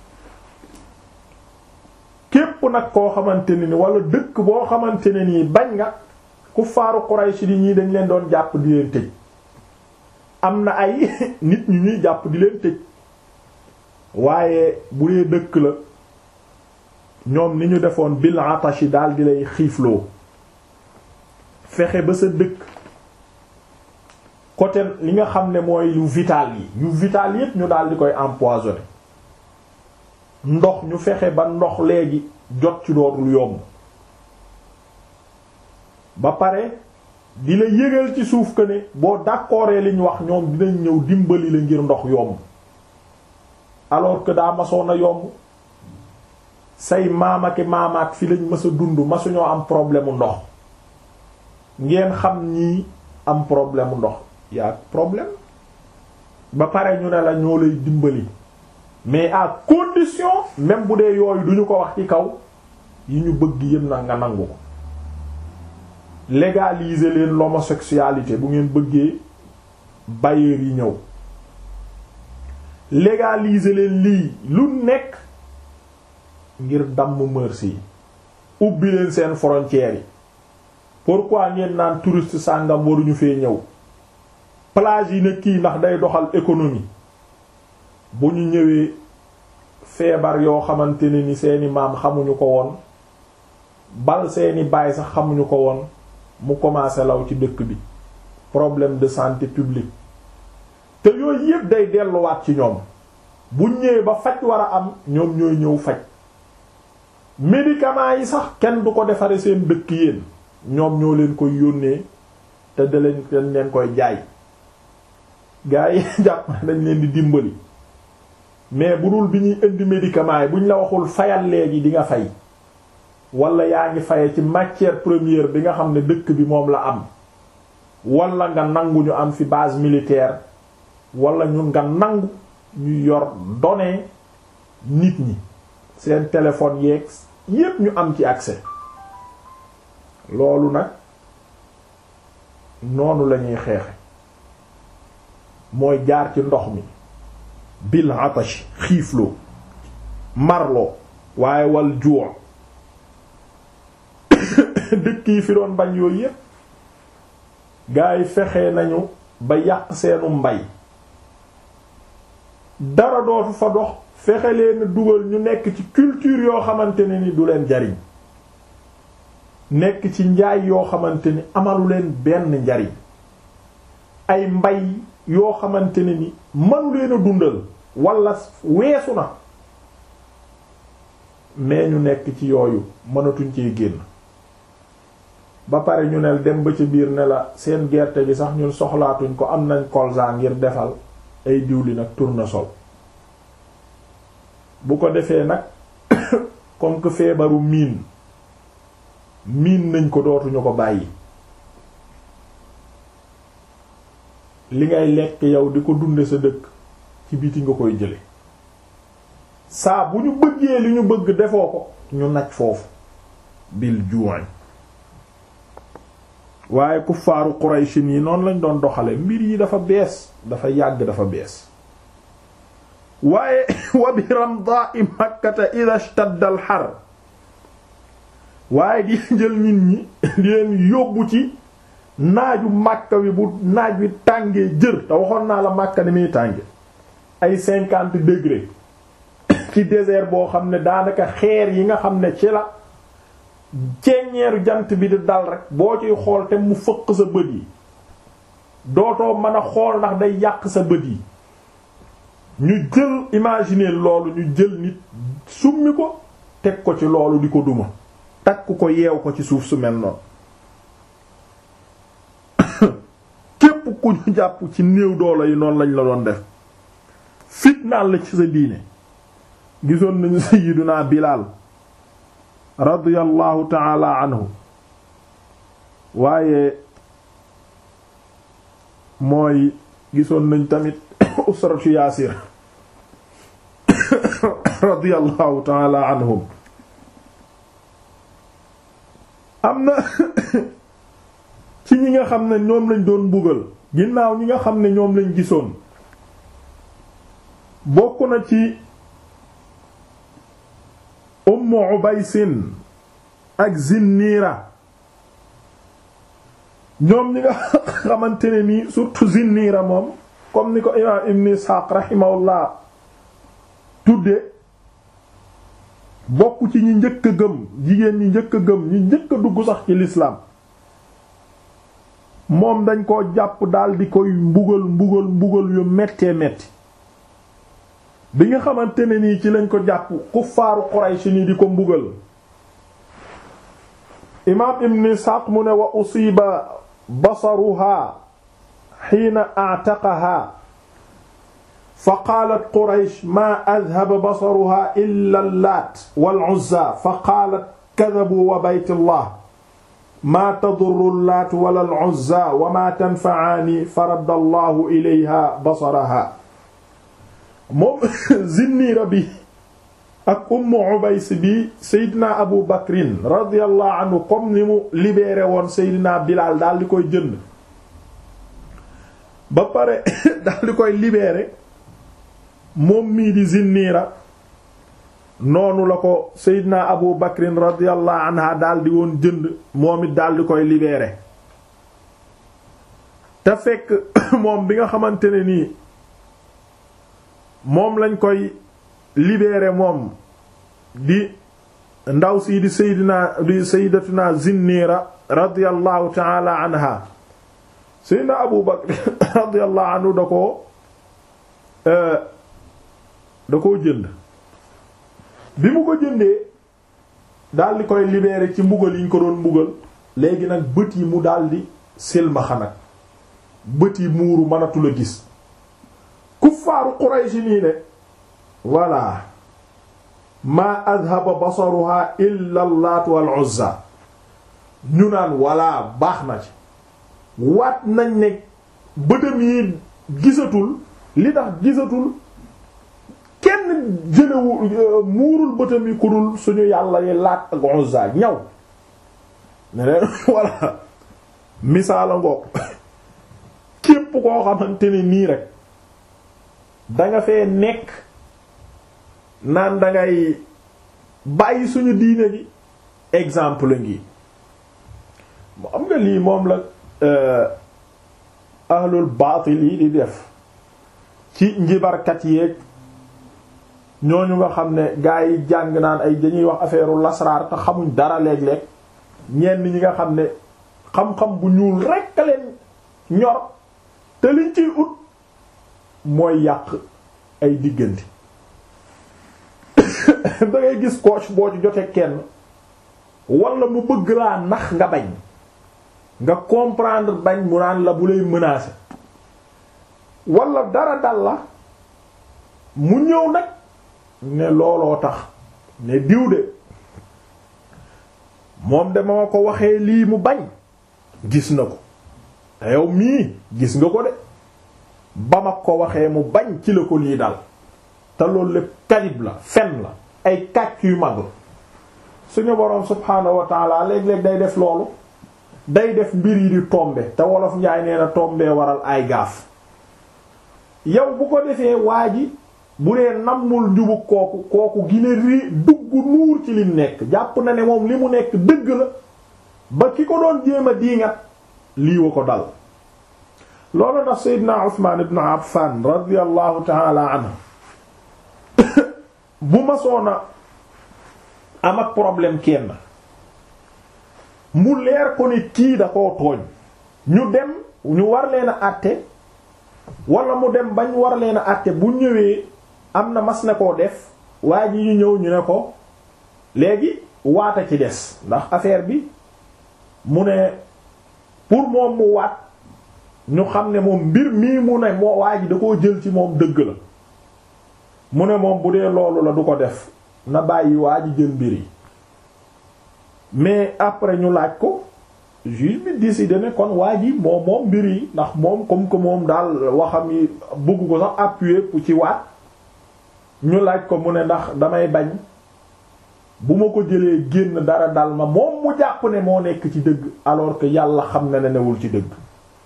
képp nag koo xamante ne ni wala dëkk boo xamante ne nii bañ nga ku faaru Quraysh di ñii dañ leen doon jàpp di leen tëj am na ay nit ñu ñuy jàpp di leen tëj waaye bu dee dëkk la ñoom ni ñu defoon bil atashi daal di lay xiifloo fexe ba sa dëkk côté li nga xam ne mooy yu vital yi yu vital yépp ñu daal di koy empoisonné ndox ñu fexe ba ndox léegi jot ci dootul yomb ba pare di la yëgal ci suuf que ne boo d'accordee li ñu wax ñoom dinañ ñëw dimbali la ngir ndox yomb alors que daa masoon a yomb say maamaki maamaat fi lañ mës a dund masuñoo am problème mu ndox ngeen xam ñii am problème mu ndox yaa problème ba pare ñu ne la ñoo lay dimbali mais à condition même bu dee yooyu duñu ko wax ci kaw yi ñu bëgg yépp nag nga nangu ko légaliser leen l'homosexualité bu ngeen bëggee bailleurs yi ñëw légaliser leen lii lu nekk ngir damm mœurs yi ubbi leen seen frontières yi pourquoi ngeen naan touriste sàngam waruñu fee ñëw plage yi ne kii ndax day doxal économie bu ñu ñëwee feebar yoo xamante ne ni seeni maam xamuñu ko woon bal seeni baay sax xamuñu ko woon mu commencé law ci dëkk bi problème de santé publique te yooyu yépp day delluwaat ci ñoom bu ñëwee ba faj war a am ñoom ñooy ñëw faj médicaments yi sax kenn du ko defare seen dëkk yéen ñoom ñoo leen koy yónnee te da leen dañ leen koy jaay gaa yi jàpp dañ leen di dimbali mais bu dul bi ñuy indi médicaments yi buñ la waxul fayal léegi di nga fay wala yaa ngi faye ci matière première bi nga xam ne dëkk bi moom la am wala nga nangu ñu am fi base militaire wala ñun nga nangu ñu yor données nit ñi seen téléphone yeeg yépp ñu am ci accès loolu nag noonu lañuy xeexe mooy jaar ci ndox mi bil atash xiifloo marloo waaye wal juu dëkk yi fi doon bañ yooyu yépp gaa yi fexe nañu ba yàq seenu mbay dara dootu fa dox fexe leen dugal ñu nekk ci culture yoo xamante ne ni du leen jariñ nekk ci njaay yoo xamante ni amalu leen benn njariñ ay mbay yoo xamante ne ni manu leen a dundal wala weesu na mais ñu nekk ci yooyu mënatuñ cee génn ba pare ñu ne dem ba ci biir ne la seen gerte gi sax ñun soxlaatuñ ko am nañ colza ngir defal ay diwlin ak tournesol bu ko defee nag comme que feebaru miin miin nañ ko dootuñu ko bàyyi li ngay lekk yow di ko dunde sa dëkk ci biti nga koy jële saa bu ñu bëggee li ñu bëgg defoo ko ñu naj foofu bil juuñ waaye kuffaaru Quraysh yi noonu lañ doon doxale mbir yi dafa bees dafa yàgg dafa bees waaye wa bi ramda'i makkata idha ishtadda al har waaye di jël nit ñi di leen yóbbu ci naaju Makka wi bu naaj wi tàngee jër te waxoon naa la Makka ni muy tànge ay cinquante degré ci désert boo xam ne daanaka xeer yi nga xam ne ci la ceeñeeru jant bi di dal rek boo ciy xool te mu fëq sa bët yi dootoo mën a xool ndax day yàq sa bët yi ñu jël imaginer loolu ñu jël nit summi ko teg ko ci loolu di ko duma takk ko yeew ko ci suuf su mel noonu képp ku ñu jàpp ci néew doole yi noonu lañ la doon def fitnaal la ci sa diine gisoon nañu sayyiduna Bilaal radiyallahu taala anhu waaye mooy gisoon nañ tamit usratu yaasir radiyallahu taala anhum am na ci ñi nga xam ne ñoom lañ doon mbugal ginnaaw ñi nga xam ne ñoom lañ gisoon bokk na ci ummu ubaysin ak zinniira ñoom ñi nga xamante ne nii surtout zinniira moom comme ni ko imaam ibn isxaaq rahimahullah tudde bokk ci ñi njëkk a gëm jigéen ñi njëkk a gëm ñi njëkk a dugg sax ci lislaam moom dañ koo jàpp daal di koy mbugal mbugal mbugal yu mettee metti bi nga xamante ne nii ci lañ ko jàpp kuffaaru Quraysh ni di ko mbugal imaam ibn Isxaaq mu ne wa usiba basaruha xiina a'taqaha fa qaalat Quraysh maa adhaba basaruha illa Laat wal Uzza fa qaalat kadhabu wa baytillah maa tadurru Laat wala al Uzza wa maa tanfa'aani faradda Allahu ilayha basaraha moom zinniira bi ak ummu ubays bi seydina abu bakrin radiyallahu anhu comme ni mu libéré woon seydina bilaal daal di koy jënd ba pare daal di koy libéré moom mii di zinniira noonu la ko seydina abu bakrin radiyallahu anha daal di woon jënd moom it daal di koy libéré te fekk moom bi nga xamante ne nii moom lañ koy libéré moom di ndaw si di saydina di sayyidatuna Zinniira radiyallahu ta'ala anha sayyidina Abu Bakr radiyallahu anhu da ko da koo jënd bi mu ko jëndee daal di koy libéré ci mbugal yi ñu ko doon mbugal léegi nag bët yi mu daal di silmaxa nag bët yi muuru mënatul a gis kuffaaru Quraysh nii ne voilà maa adhaba basaruha illa allaat wal uzza ñu naan walla baax na ci waat nañ ne bëtam yi gisatul li tax gisatul kenn jëlewu muurul bëtam yi ku dul suñu yàlla yi laat ak uzza ñaw ne leen walla misaala ngoog képp koo xamante ne nii rek danga fee nekk naan dangay bàyyi suñu diine gi exemple ngi mu am nga lii moom la ahlul baatil yi di def ci njibarkat yeeg ñooñu nga xam ne gaa yi jàng naan ay dañuy wax affaire lasraar te xamuñ dara léeg-léeg ñenn ñi nga xam ne xam-xam bu ñuul rekk a leen ñor te liñ ciy ut mooy yàq ay diggante da ngay gis coach boo ci jotee kenn wala mu bëgg laa nax nga bañ nga comprendre bañ mu naan la bu lay menacer wala dara dal la mu ñëw nag ne looloo tax ne diw de moom de ma ko waxee lii mu bañ gis na ko te yow mii gis nga ko de ba ma ko waxee mu bañ ci la ko lii dal te loolu lépp kalib la fen la ay kàcc yu mag la suñu boroom subhaanahu wa taala léeg-léeg day def loolu day def mbir yi di tombe te wolof njaay nee na tombee waral ay gaaf yow bu ko defee waa ji bu dee nammul njubu kooku kooku gine ri dugg nuur ci lim nekk jàpp na ne moom li mu nekk dëgg la ba ki ko doon jéem a diingat lii wa ko dal loolu tax Seydina Usmaan ibn Affan radiyallahu ta'ala anhu bu ma soona am ak problème kenn mu leer ko ni kii da koo tooñ ñu dem ñu war leen a àtte wala mu dem bañ war leen a àtte bu ñëwee am na mas na koo def waa ji ñu ñëw ñu ne ko léegi waata ci des ndax affaire bi mu ne pour moom mu waat ñu xam ne moom mbir mii mu ne moo waa ji da koo jël ci moom dëgg la mu ne moom bu dee loolu la du ko def na bàyyi waa ji jël mbir yi mais après ñu laaj ko juge bi décidé ne kon waa ji moom moom mbir yi ndax moom comme que moom daal waxam yi bëgg ko sax appuyer pour ci waat ñu laaj ko mu ne ndax damay bañ bu ma ko jëlee génn dara dal ma moom mu jàpp ne moo nekk ci dëgg alors que yàlla xam na ne newul ci dëgg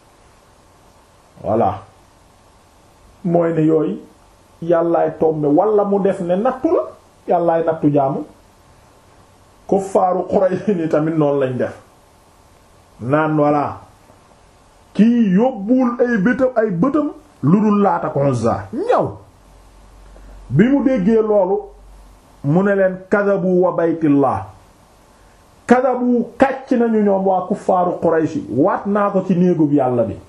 voilà mooy ne yooyu yàllaay tombe wala mu def ne nattu la yàllaay nattu jaamu kuffaaru Quraysh ni tamit noonu lañ def naan voilà kii yóbbuwul ay bëtam ay bëtam lu dul Laat ak Uzza ñaw bi mu déggee loolu mu ne leen kadabu wa baytillah kadabu kàcc nañu ñoom waa kuffaaru Quraysh waat naa ko ci néegub yàlla bi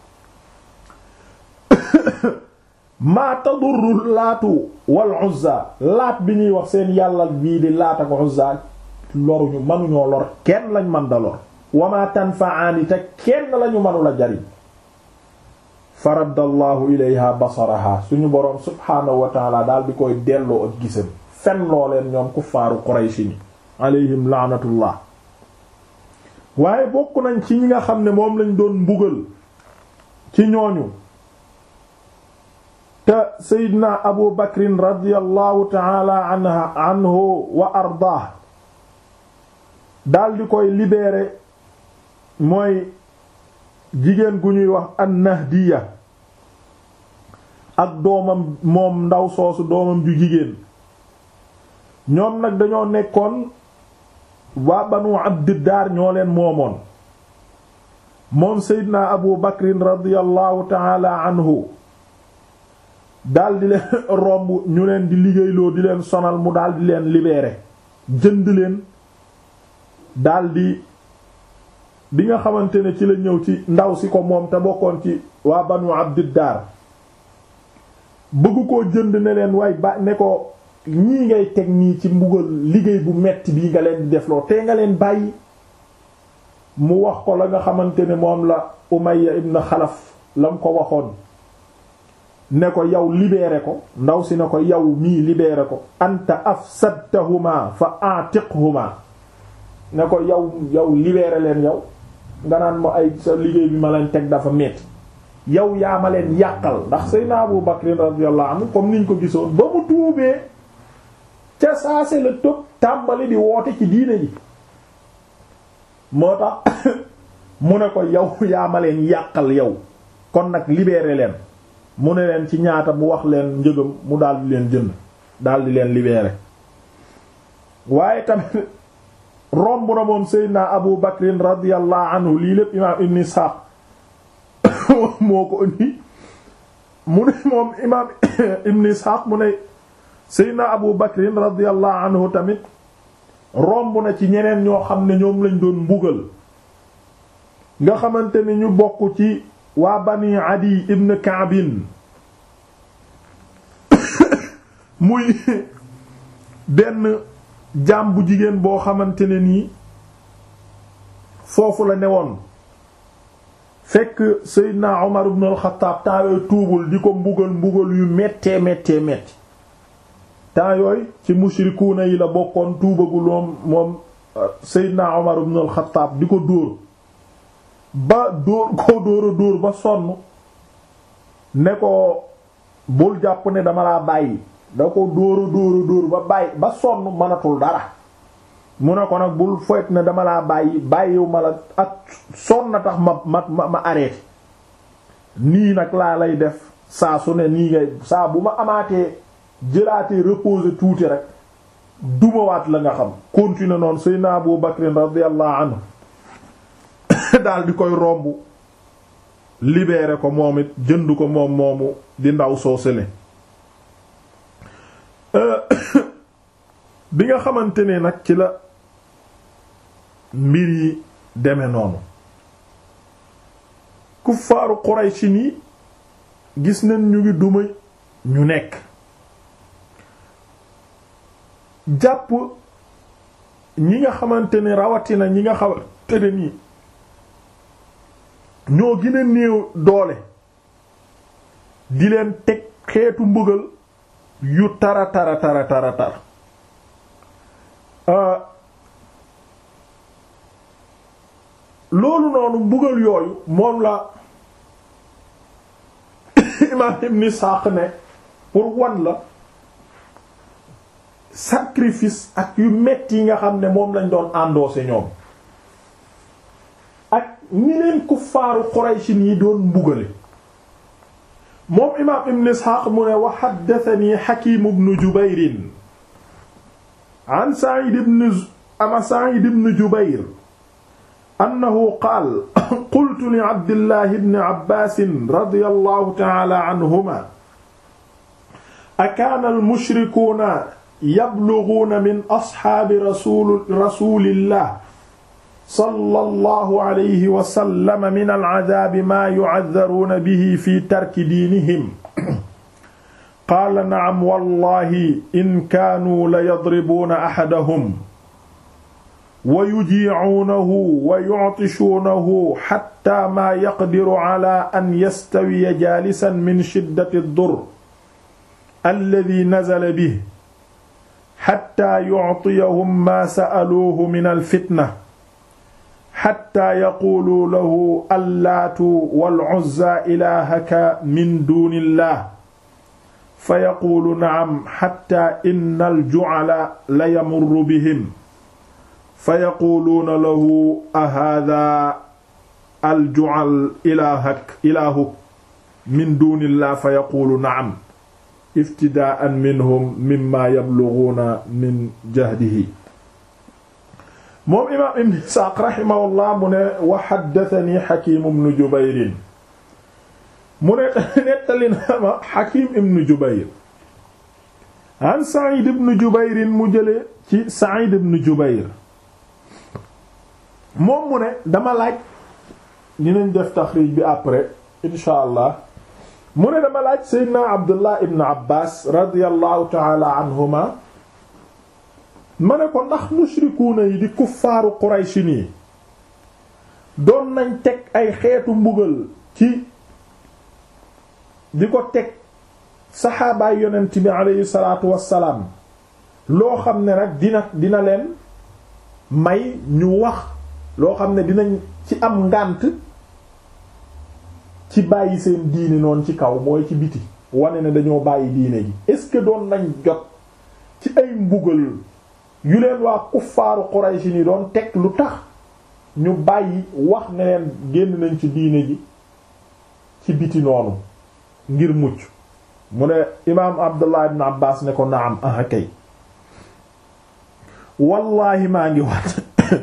maa tadurru laatu wal Uzza laat bi ñuy wax seen yàlla bii di Laat ak Uzza loruñu mënuñoo lor kenn lañ mën da lor wama tanfa'ani te kenn lañu mënula jariñ faraddallahu ilayha basaraha suñu boroom subhaanahu wa taala daal di koy delloo ak gisam fen loo leen ñoom kuffaaru Quraysh ni alayhim laanatullah waaye bokk nañ ci ñi nga xam ne moom lañ doon mbugal ci ñooñu te Seydina Abu Bakrin radiyallahu taala anha anhu wa ardaah daal di koy libérer mooy jigéen gu ñuy wax an-Nahdiya ak doomam moom ndaw soosu doomam ju jigéen ñoom nag dañoo nekkoon waa Banu Abdiddar ñoo leen moomoon moom Seydina Abu Bakrin radiyallahu taala anhu daal di leen romb ñu leen di liggéeyloo di leen sonal mu daal di leen libérer jënd leen daldi bi nga xamante ne ci la ñëw ci ndaw si ko moom te bokkoon ci waa banu abdiddar bëgg koo jënd ne leen waay ba ne ko ñii ngay teg nii ci mbugal liggéey bu metti bii nga leen di defloo te nga leen bàyyi mu wax ko la nga xamante ne moom la Umayya ibn Xalaf lam ko waxoon ne ko yow libéré ko ndaw si ne ko yow mii libéré ko anta afsadtahuma fa atiqhuma ne ko yow yow libéré leen yow nga naan ma ay sa liggéey bi ma leen teg dafa metti yow yaa ma leen yàqal ndax Seydina Abu Bakr radiyallahu anhu comme niñ ko gisoon ba mu tuubee ca saase la tëb tàmbali di woote ci diine ji moo tax mu ne ko yow yaa ma leen yàqal yow kon nag libéré leen mu ne leen ci ñaata mu wax leen njëgam mu daal di leen jënd daal di leen libéré waaye tamit romb na moom Seydina Abu Bakrin radiyallahu anhu lii lépp imaam Ibn Ishaq moo ko indi mu ne moom imaam Ibn Ishaq mu ne Seydina Abu Bakrin radiyallahu anhu tamit romb na ci ñeneen ñoo xam ne ñoom lañ doon mbugal nga xamante ni ñu bokk ci waa Bani Adi ibn Ka'bin muy benn jaam bu jigéen boo xamante ne nii foofu la newoon fekk Seydina Omar ibn al-Khattab temps yooyu tuubul di ko mbugal mbugal yu méttee méttee métti temps yooyu ci mushrikuuna yi la bokkoon tuubagul moom moom Seydina Omar ibn al-Khattab di ko dóor ba dóor koo dóor a dóor ba sonn ne ko bul jàpp ne dama laa bàyyi da ko dóor a dóor a dóor ba bàyyi ba sonn mënatul dara mu ne ko nag bul foyt ne dama laa bàyyi bàyyiwu ma la ak sonn na tax ma ma ma ma arrêté nii nag laa lay def saa su ne nii ngay saa bu ma amaatee jëlaatee reposer tuuti rek dumawaat la nga xam continuer noonu Seydina Abu Bakr radiyallahu anhu daal di koy romb libéré ko moom it jënd ko moom moomu di ndaw soo sele bi nga xamante ne nag ci la mbir yi deme noonu kuffaaru Qurayshi ni gis nañ ñu ngi duma ñu nekk jàpp ñi nga xamante ne rawatina ñi nga xamante ne nii ñoo gën a néew doole di leen teg xeetu mbugal yu tara tara tara tara tar loolu noonu mbugal yooyu moom la imaam Ibn Isaaq ne pour wan la sacrifice ak yu metti yi nga xam ne moom lañ doon endossé ñoom ak ñi leen kuffaaru Quraysh yi doon mbugale moom imaam Ibn Isxaaq mu ne wa haddathanii Hakiim ibn Jubayr an Sa'iid ibn ama Sa'iid ibn Jubayr annahu qaala qultu li Abdillah ibn Abbaas radiyallahu ta'ala anhumaa akaana al-mushrikuuna yablughuuna min ashaabi rasuul rasuulillah sallallahu alayhi wa sallam min al-'adhaabi maa yu'adharuuna bihi fi tarki diinihim qaala na'am wallaahi in kaanuu la yadribuuna ahadahum wa yujiicuunahu wa yuctishuunahu xattaa maa yaqdiru calaa an yastawiya jaalisan min shiddati ad-durr alladii nazala bihi xattaa yuctiyahum maa sa'aluuhu min al-fitna xatta yaquulu lahu allaatu wal'uzza ilaahaka min duunillah fa yaquulu na'am xatta inna al-ju'ala la yamurru bihim fa yaquuluuna lahu ahaadaa al-ju'al ilaahak ilaahuk min duunillah fa yaquulu na'am iftidaa'an minhum mimmaa yablughuuna min jahdihi moom imaam ibn Isaaq rahimahullah mu ne wa haddathanii Hakiim ibn Jubayr mu ne nettali na ma Hakiim ibn Jubayr an Sa'iid ibn Jubayr mu jële ci Sa'iid ibn Jubayr moom mu ne dama laaj dinañ def taxriij bi après insha allah mu ne dama laaj Seydina Abdullah ibn Abbas radiyallahu ta'ala anhuma ma ne ko ndax mushrikuuna yi di kuffaaru Quraysh nii doon nañ teg ay xeetu mbugal ci di ko teg saxaabaay yonent bi aleyhi salaatu wassalaam loo xam ne nag dina dina leen may ñu wax loo xam ne dinañ ci am ngànt ci bàyyi seen diine noonu ci kaw mooy ci biti wane ne dañoo bàyyi diine ji est-ce que doon nañ jot ci ay mbugal yu leen waa kuffaaru Quraysh ni doon teg lu tax ñu bàyyi wax ne leen génn nañ ci diine ji ci biti noonu ngir mucc mu ne imaam Abdullah ibn Abbas ne ko naam ah kay wallaahi maa ngi wat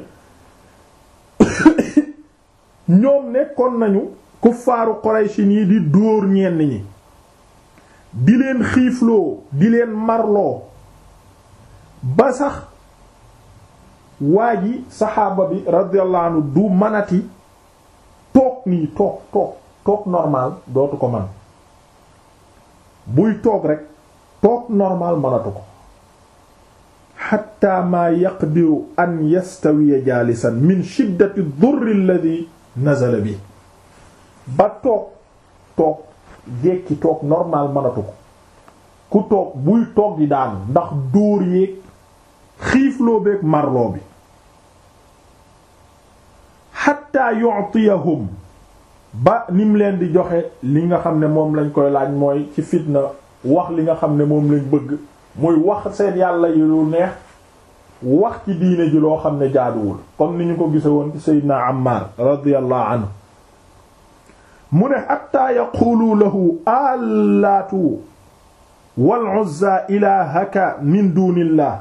ñoom nekkoon nañu kuffaaru Qurayshi yi di dóor ñenn ñi di leen xiifloo di leen marloo ba sax waa ji saxaaba bi radiyallahu anhu du manati toog nii toog toog toog normal dootu ko man buy toog rek toog normal manatu ko xatta maa yaqdiru an yastawiya jaalisan min shiddati durri alladhi nazala bi ba toog toog jekki toog normal manatu ko ku toog buy toog di daanu ndax dóor yeeg xiifloo beeg marloo bi xatta yu'tiyahum ba nim leen di joxe li nga xam ne moom lañ koy laaj mooy ci fitna wax li nga xam ne moom lañ bëgg muy wax seen yàlla yi lu neex wax ci diine ji loo xam ne jaaduwul comme ni ñu ko gise woon ci Seydina Ammar radiyallahu anhu mu ne xatta yaqulu lahu allaatu wal uzza ilahaka min dunillah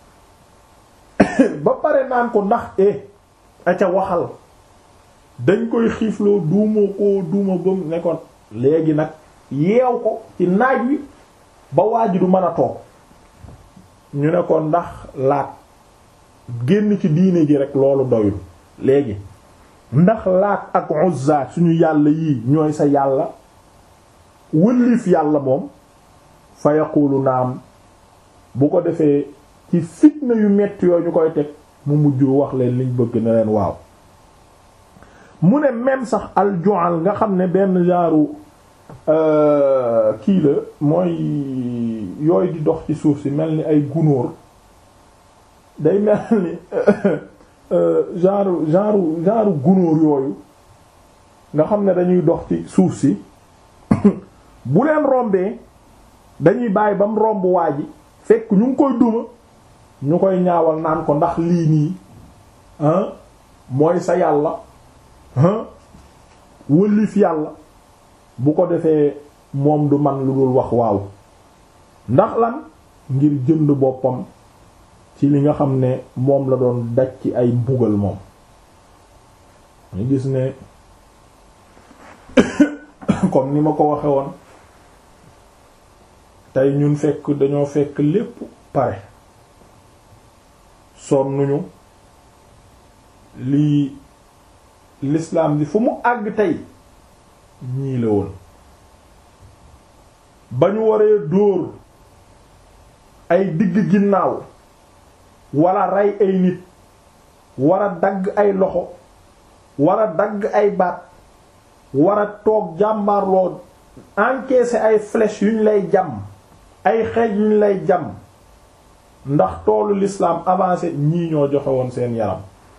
ba pare naan ko ndax e aca waxal dañ koy xiifloo duuma ko duuma bam ne ko léegi nag yeew ko ci naaj wi ba waaju du mën a toog ñu ne ko ndax laat génn ci diine ji rek loolu doyul léegi ndax laat ak uzza suñu yàlla yii ñooy sa yàlla wëllif yàlla moom fa yaqulu naam bu ko defee ci fitna yu metti yooyu ñu koy teg mu mujj wax leen liñ bëgg na leen waaw mu ne même sax aljual nga xam ne benn genre kii la mooy yooyu di dox ci suuf si mel ni ay gunóor day mel ni genre genre genre gunóor yooyu nga xam ne dañuy dox ci suuf si bu leen rombee dañuy bàyyi ba mu romb waa ji fekk ñu ngi koy duma ñu koy ñaawal naan ko ndax lii nii mooy sa yàlla wëllif yàlla bu ko defee moom du man lu dul wax waaw ndax lan ngir jënd boppam ci li nga xam ne moom la doon daj ci ay mbugal moom ñu gis ne comme ni ma ko waxe woon tey ñun fekk dañoo fekk lépp pare sonnuñu lii l'islam bi fu mu àgg tey ñii la woon ba ñu waree dóor ay digg ginnaaw wala rey ay nit war a dagg ay loxo war a dagg ay baat war a toog jàmbaarloo encaisser ay flèches yu ñu lay jam ay xeej yu ñu lay jam ndax toolu l'islam avancé ñii ñoo joxe woon seen yaram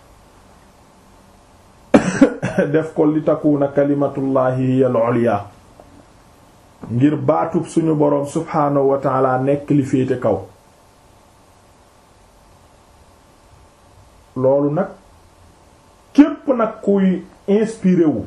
def ko li takuna kalimatullahi hiya al-ulya ngir baatub suñu boroom subhaanahu wa taala nekk li féete kaw loolu nag képp nag kuy inspiré wu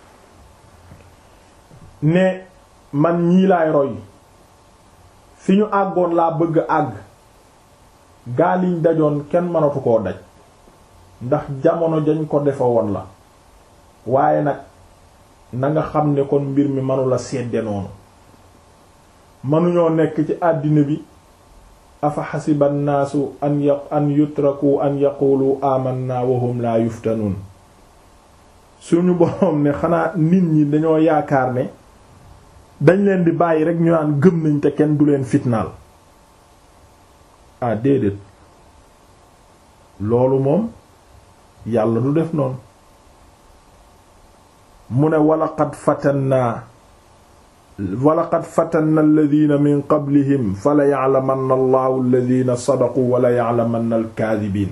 ne man ñii laay roy fi ñu àggoon laa bëgg àgg gaaliñ dajoon kenn mënatu koo daj ndax jamono jañ ko defa woon la waaye nag na nga xam ne kon mbir mi manula sedde noonu mënuñoo nekk ci àddina bi afa xasiba nnaasu an ya an yutraku an yaqulu amanna wa hum la yuftanun suñu boroom ne xanaa nit ñi dañoo yaakaar ne dañ leen di bàyyi rek ñu naan gëm nañ te kenn du leen fitnaal ah déedéet loolu moom yàlla du def noonu mu ne walaqad fatannaa wa laqad fatanna alladina min qablihim fa la ya'lamanna allahu alladina sadaqu wa la ya'lamanna alkaadibiin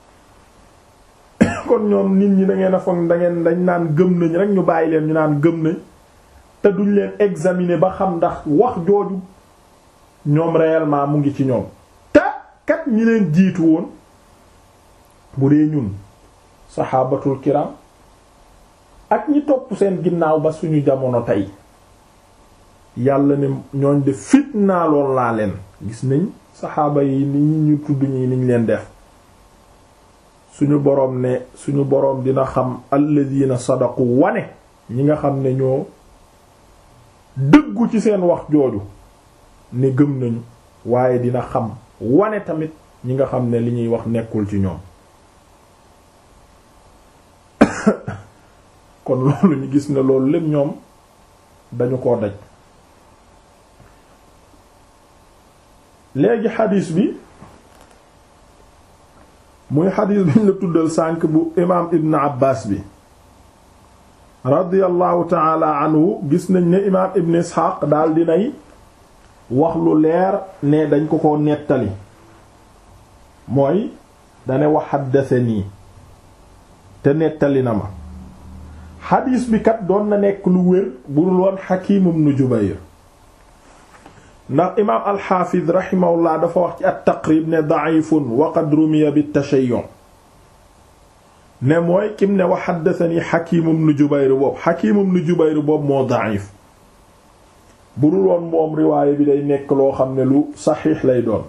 kon ñoom nit ñi da ngeen a foog da ngeen dañ naan gëm nañ rek ñu bàyyi leen ñu naan gëm nañ te duñ leen examiner ba xam ndax wax jooju ñoom réellement mu ngi ci ñoom te kat ñi leen jiitu woon bu dee ñun saxaabatul kiram ak ñi topp seen ginnaaw ba suñu jamono tey yàlla ne ñooñ de fitnaaloon laa leen gis nañ saxaaba yi ni ñu tudd ñi niñ leen def suñu boroom ne suñu boroom dina xam alladina sadaqu wane ñi nga xam ne ñoo dëggu ci seen wax jooju ne gëm nañu waaye dina xam wane tamit ñi nga xam ne li ñuy wax nekkul ci ñoom kon loolu ñu gis ne loolu lépp ñoom dañu koo daj léegi xadiis bi muy xadiis bi ñu la tuddal sànk bu imaam ibn abbas bi radiyallahu taala anhu gis nañ ne imaam ibn isxaaq daal dinay wax lu leer ne dañ ko ko nettali mooy dane wax xaddasanii te nettali na ma xadiis bi kat doon na nekk lu wér bu dul woon Hakim ibn Jubayr ndax imaam alxaafid rahimahullah dafa wax ci at-Taqrib ne da'ifun wa qad rumiya bit-tashayyu' ne mooy kim ne wa haddathani Hakim ibn Jubayr boobu Hakim ibn Jubayr boobu moo da'if bu dul woon moom riwaaya bi day nekk loo xam ne lu saxiix lay doon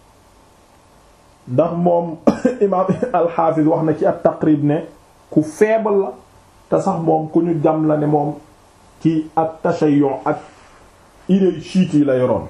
ndax moom imaam alxaafid wax na ci at-Taqrib ne ku faible la te sax moom ku ñu jam la ne moom ci ak tashayyu ak idée chiite yi la yoroon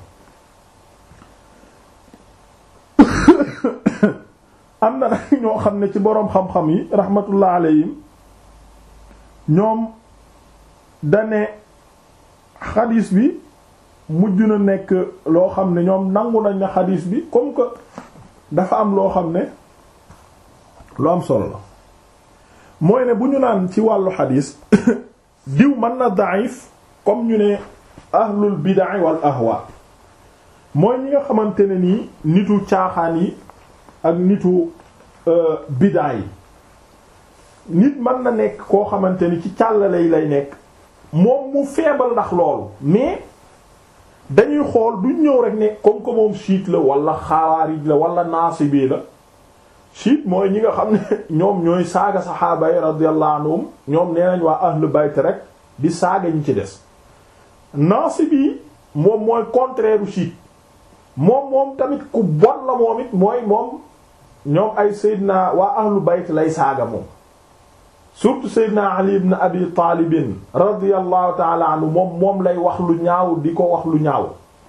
am na nag ñoo xam ne ci boroom xam-xam yi rahmatullah alayhim ñoom dane xadiis bi mujj na nekk loo xam ne ñoom nangu nañ na xadiis bi comme que dafa am loo xam ne lu am solo la mooy ne bu ñu naan ci wàllu xadiis diw mën na daif comme ñu ne ahlul bid'a wal ahwa mooy ñi nga xamante ne nii nitu caaxaan yi ak nitu bid'a yi nit mën na nekk koo xamante ni ci càllale yi lay nekk moom mu feebal ndax loolu mais dañuy xool duñ ñëw rek ne comme que moom chiite la wala xawaarij la wala naasibi la chiite mooy ñi nga xam ne ñoom ñooy saaga saxaaba yi radiyallahu anhum ñoom nee nañ waa ahlu bayt rek di saaga ñi ci des naasibi moom mooy contraire u chiite moom moom tamit ku bon la moom it mooy moom ñoom ay Seydina waa ahlu bayt lay saaga moom surtout Seydina Ali ibn Abi Taalibin radiyallahu taala anhu moom moom lay wax lu ñaaw di ko wax lu ñaaw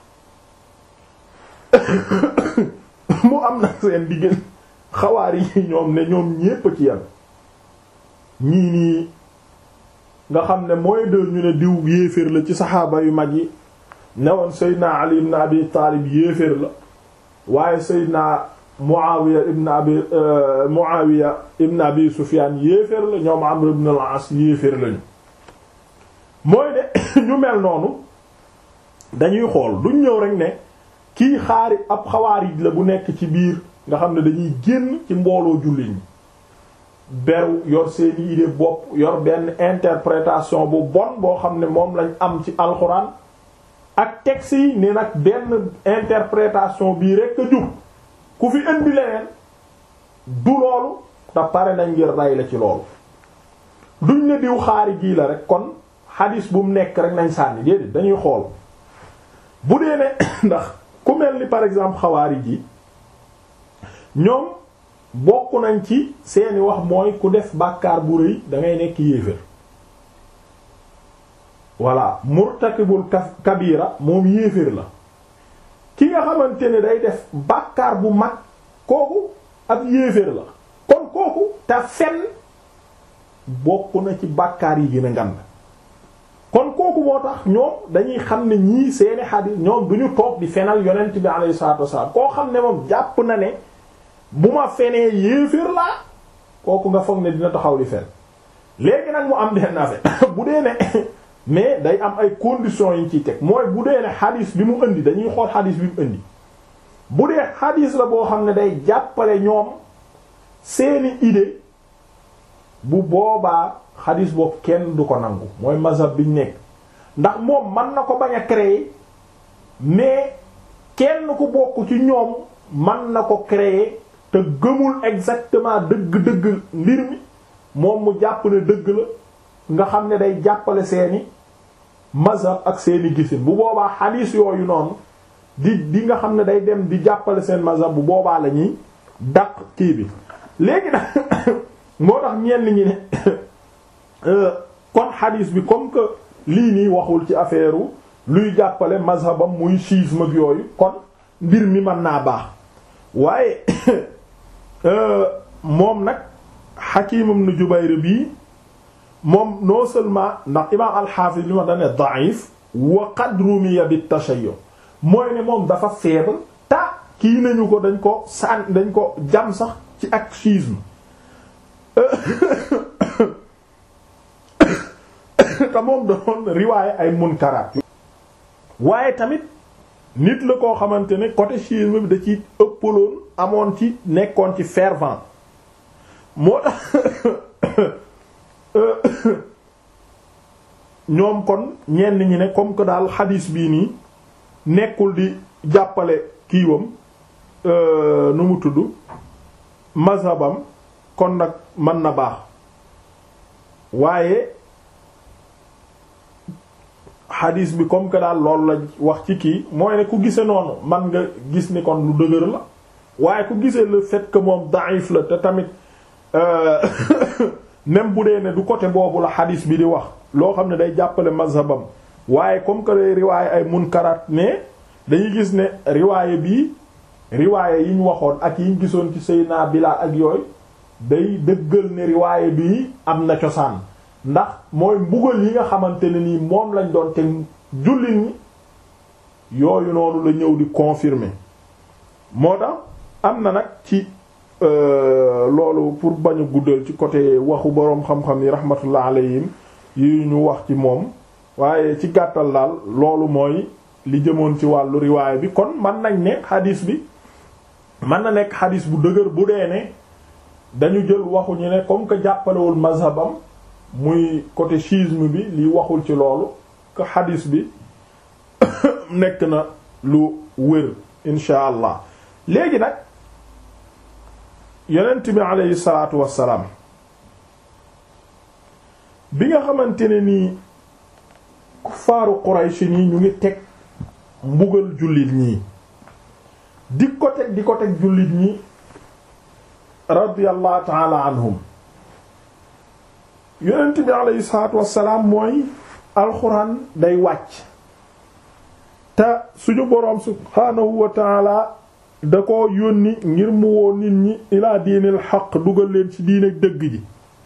mu am na seen diggante xawaar yi ñoom ne ñoom ñépp ci yam ñii nii nga xam ne mooy de ñu ne diw yéeféer la ci saxaaba yu mag yi newoon Seydina Ali ibn Abi Taalib yéeféer la waaye Seydina Muawiya ibn Abi Muawiya ibn Abi Sufyaan yéeféer la ñoom Amr ibn al-As yéeféer lañu mooy ne ñu mel noonu dañuy xool duñ ñëw rek ne kii xaari ab xawaarij la bu nekk ci biir nga xam ne dañuy génn ci mbooloo jullit ñi beru yor seeni idée bopp yor benn interprétation bu bon boo xam ne moom lañ am ci alxuraan ak texte yi ni nag benn interprétation bii rekk a jub ku fi indi leneen du loolu te pare nañ ngir ray la ci loolu duñ ne diw xaari jii la rek kon xadis bu mu nekk rek nañ sànni déedéet dañuy xool bu dee ne ndax ku mel ni par exemple xawaari ji ñoom bokk nañ ci seeni wax mooy ku def bàkkaar bu rëy da ngay nekk yéefér voilà murtakibul kabira moom yéeféer la ki nga xamante ne day def bàkkaar bu mag kooku ab yéeféer la kon kooku te fen bokk na ci bàkkaar yi gën a ngand kon kooku moo tax ñoom dañuy xam ne ñii seeni xadiis ñoom duñu toog di fenal yonent bi alayhi salaatu wasallam koo xam ne moom jàpp na ne bu ma fenee yéeféer laa kooku nga foog ne dina taxaw di fen léegi nag mu am benn affaire bu dee ne mais day am ay conditions yi ñu ciy teg mooy bu dee ne xadis bi mu indi dañuy xool xadis bi mu indi bu dee xadis la boo xam ne day jàppale ñoom seeni idée bu boobaa xadis boobu kenn du ko nangu mooy mazhab biñ nekk ndax moom mën na ko bañ a créer mais kenn ku bokk ci ñoom mën na ko créer te gëmul exactement dëgg-dëgg mbir mi moom mu jàpp ne dëgg la nga xam ne day jàppale seeni mazhab ak seeni gisin bu boobaa xadiis yooyu noonu di di nga xam ne day dem di jàppale seen mazhab bu boobaa la ñuy dàq kii bi léegi nag moo tax ñenn ñi ne kon xadiis bi comme que lii nii waxul ci affaire luy jàppale mazhabam muy schisme ak yooyu kon mbir mi mën naa baax waaye moom nag Hakim ibn Jubayr bii moom non seulement ndax imaam al-Hafiz li ma dane da'if wa qad rumiya bit tashayyu mooy ne moom dafa faible ta kii nañu ko dañ ko sàn dañ ko jam sax ci ak schisme te moom doon riwaaye ay munkaraat waaye tamit nit la koo xamante ne côté schisme bi da ci ëppaloon amoon ci nekkoon ci fervent moo tax ñoom kon ñenn ñi ne comme que daal xadiis bii nii nekkul di jàppale kiiwam nu mu tudd mazhabam kon nag mën na baax waaye xadiis bi comme que daal loolu la wax ci kii mooy ne ku gise noonu man nga gis ni kon lu dëgër la waaye ku gisee le fait que moom daif la te tamit même bu dee ne du côté boobu la xadiis bi di wax loo xam ne day jàppale mazhabam waaye comme que day riwaaye ay munkaraat mais dañuy gis ne riwaaye bii riwaaye yi ñu waxoon ak yi ñu gisoon ci Seydina Bilaal ak yooyu day dëggal ne riwaaye bii am na cosaan ndax mooy mbugal yi nga xamante ne nii moom lañ doon te jullit ñi yooyu noonu la ñëw di confirmer moo tax am na nag ci loolu pour bañ a guddal ci côté waxu boroom xam-xam yi rahmatullah alayhim yi ñu wax ci moom waaye ci gàttal daal loolu mooy li jëmoon ci wàllu riwaay bi kon mën nañ ne xadiis bi mën na nekk xadiis bu dëgër bu dee ne dañu jël waxu ñu ne comme que jàppalewul mazhabam muy côté schisme bi li waxul ci loolu que xadiis bi nekk na lu wér insha allah léegi nag yonent bi aleyhi salaatu wassalaam bi nga xamante ne nii kuffaaru Quraysh nii ñu ngi teg mbugal jullit ñii di ko teg di ko teg jullit ñi radiyallahu taala anhum yonent bi aleyhi salaatu wassalaam mooy alxuraan day wàcc te suñu boroom subhaanahu wa taala da ko yónni ngir mu woo nit ñi ilaa diinil xaq dugal leen ci diine dëgg ji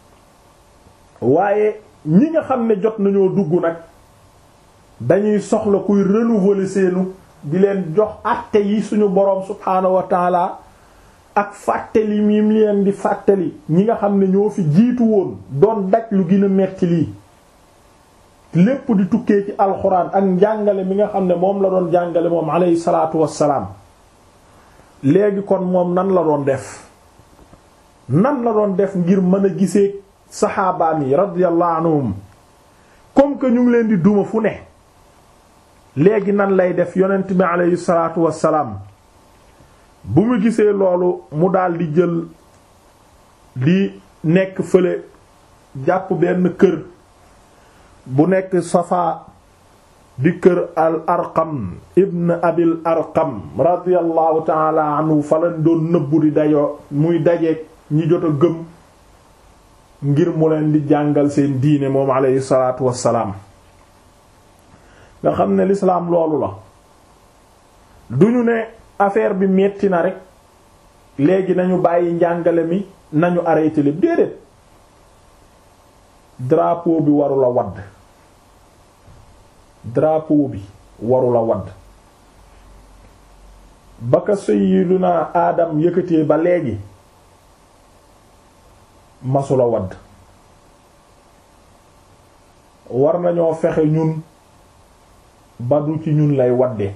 waaye ñi nga xam ne jot nañoo dugg nag dañuy soxla kuy renouveler seenu di leen jox àtte yi suñu boroom subhaanahu wa taala ak fàttali mi leen di fàttali ñi nga xam ne ñoo fi jiitu woon doon daj lu gën a metti lii lépp di tukkee ci alxuraan ak njàngale mi nga xam ne moom la doon jàngale moom alayhi salaatu wassalaam léegi kon moom nan la doon def nan la doon def ngir mën a gisee saxaabaam yi radiyallahu anhum comme que ñu ngi leen di duma fu ne léegi nan lay def yonent bi alayhi salaatu wassalaam bu mu gisee loolu mu daal di jël di nekk fële jàpp benn kër bu nekk Safa di kër al arqam ibn abil arqam radiallahu taala anhu fa lañ doon nëbbu di dayoo muy dajeeg ñi jot a gëm ngir mu leen di jàngal seen diine moom aleyhi salaatu wassalaam nga xam ne lislaam loolu la duñu ne affaire bi metti na rek léegi nañu bàyyi njàngale mi nañu arrêté lépp déedéet drapeau bi warula wadd drapeau bi warula wadd ba ka sayyiduna aadam yëkkatee ba léegi masula wadd war nañoo fexe ñun ba du ci ñun lay wadde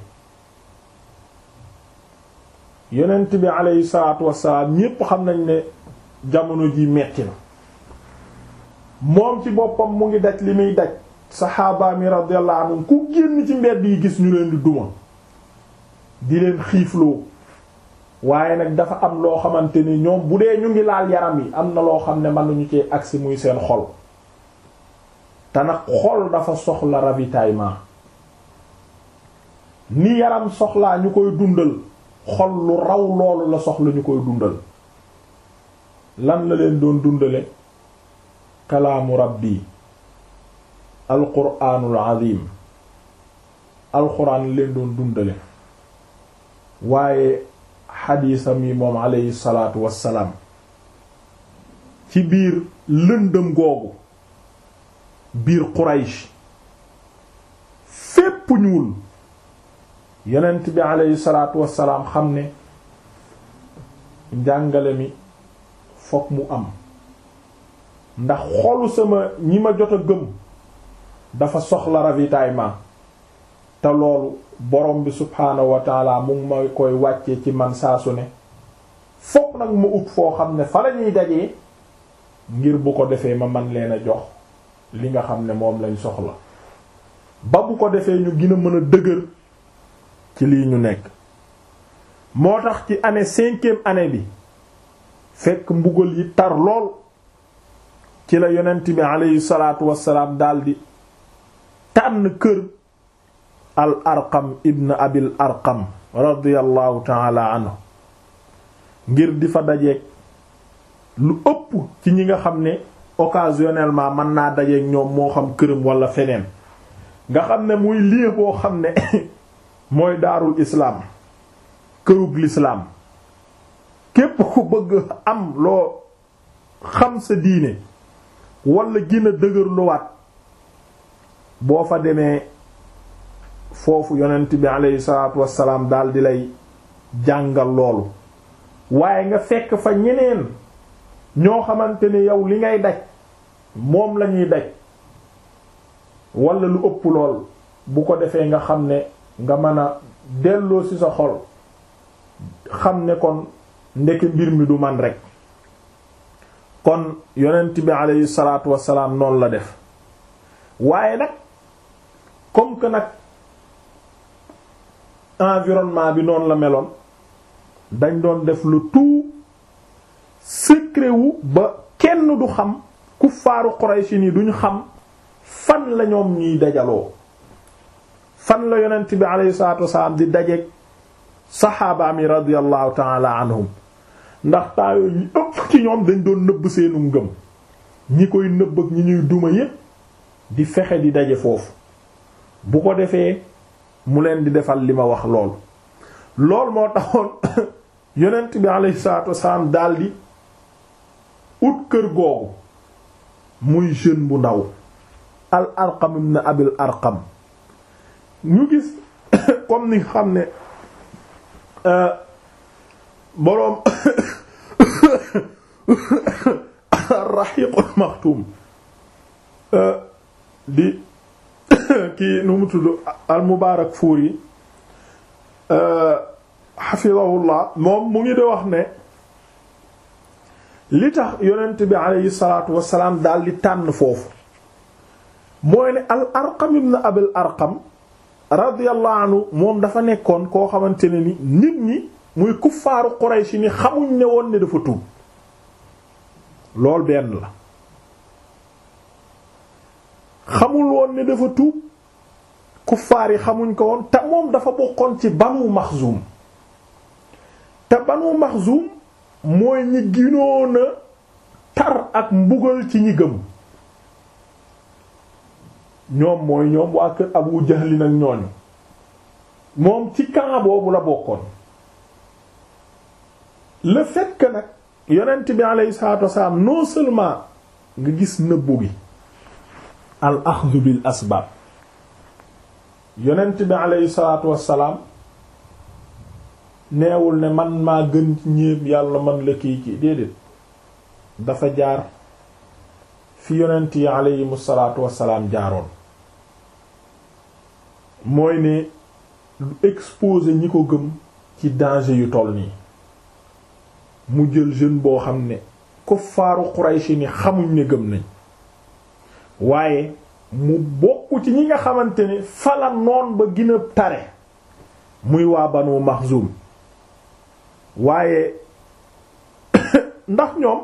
yonent bi aleyhi salaatu wassalaam ñépp xam nañ ne jamono ji metti na moom ci boppam mu ngi daj li muy daj saxaaba mi radiyallahu anhum ku génn ci mbedd yi gis ñu leen di duma di leen xiifloo waaye nag dafa am loo xamante ni ñoom bu dee ñu ngi laal yaram yi am na loo xam ne mënuñu ci agsi muy seen xol te nag xol dafa soxla ravitaillement ni yaram soxlaa ñu koy dundal xol lu raw loolu la soxla ñu koy dundal lan la leen doon dundale kalaamu rabbi alquraanul azim alxuraan leen doon dundale waaye xadiisam yi moom aleyhi salaatu wassalaam ci biir lëndëm googu biir Quraysh fépp ñuul yonent bi aleyhi salaatu wassalaam xam ne njàngale mi fokk mu am ndax xolu sama ñi ma jot a gëm dafa soxla ravitaillement te loolu borom bi subhaanahu wa taala mu ngi ma koy wàccee ci man saa su ne fokk nag ma ut foo xam ne fa la ñuy dajee ngir bu ko defee ma man leen a jox li nga xam ne moom lañ soxla ba bu ko defee ñu gën a mën a dëgër ci lii ñu nekk moo tax ci année cinquième année bi fekk mbugal yi tar lool ci la yonent bi aleyhi salaatu wassalaam daldi tànn kër al arqam ibn abil arqam radiyallahu taala anhu ngir di fa dajeeg lu ëpp ci ñi nga xam ne occasionnellement mën naa dajeeg ñoom moo xam këram wala feneen nga xam ne muy lieu boo xam ne mooy daarul islaam kërug lislaam képp ku bëgg am loo xam sa diine wala gën a dëgër luwaat boo fa demee foofu yonent bi aleyhi salaatu wassalaam daal di lay jàngal loolu waaye nga fekk fa ñeneen ñoo xamante ne yow li ngay daj moom lañuy daj wala lu ëpp lool bu ko defee nga xam ne nga mën a delloo ci sa xol xam ne kon ndeke mbir mi du man rek kon yonent bi aleyhi salaatu wassalaam noonu la def waaye nag comme que nag environnement bi noonu la meloon dañ doon def lu tout secret wu ba kenn du xam kuffaaru Quraysh ni duñ xam fan la ñoom ñuy dajaloo fan la yonent bi aleyhi salaatu wassalaam di dajeek saxaabaam yi radiyallahu taala anhum ndax taayoo ñi ëpp ci ñoom dañ doon nëbb seenu ngëm ñi koy nëbb ak ñi ñuy duma yépp di fexe di daje foofu bu ko defee mu leen di defal li ma wax lool lool moo taxoon yonent bi alayhi salaatu wasalaam daldi ut kër googu muy jeune bu ndaw al arqam ibn abil arqam ñu gis comme ni xam ne boroom raxiqul maxtuum di kii nu mu tudd al mubaarak fuur yi xafidahullah moom mu ngi de wax ne li tax yonent bi aleyhi salaatu wasalaam daal di tànn foofu mooy ne al arqam ibn abil arqam radiyallahu anhu moom dafa nekkoon koo xamante ne ni nit ñi muy kuffaaru Quraysh ni xamuñ ne woon ne dafa tuub lool benn la xamul woon ne dafa tuub kuffaar yi xamuñ ko woon te moom dafa bokkoon ci banu maxzum te banu maxzum mooy ñi ginoon a tar ak mbugal ci ñi gëm ñoom mooy ñoom waa kër Abu Jahl nag ñooñu moom ci camp boobu la bokkoon le fait que nag yonent bi alayhi salaatu wasalaam non seulement nga gis nëbbu gi al axdu bil asbaab yonent bi alayhi salaatu wasalaam neewul ne man maa gën ñépp yàlla man la kii ci déedéet dafa jaar fi yonent yi aleyhimu salaatu wassalaam jaaroon mooy ne lu exposer ñi ko gëm ci danger yu toll nii mu jël jeune boo xam ne kuffaaru Quraysh ni xamuñ ne gëm nañ waaye mu bokk ci ñi nga xamante ne fala noon ba gën a tare muy waa Banu Maxzum waaye ndax ñoom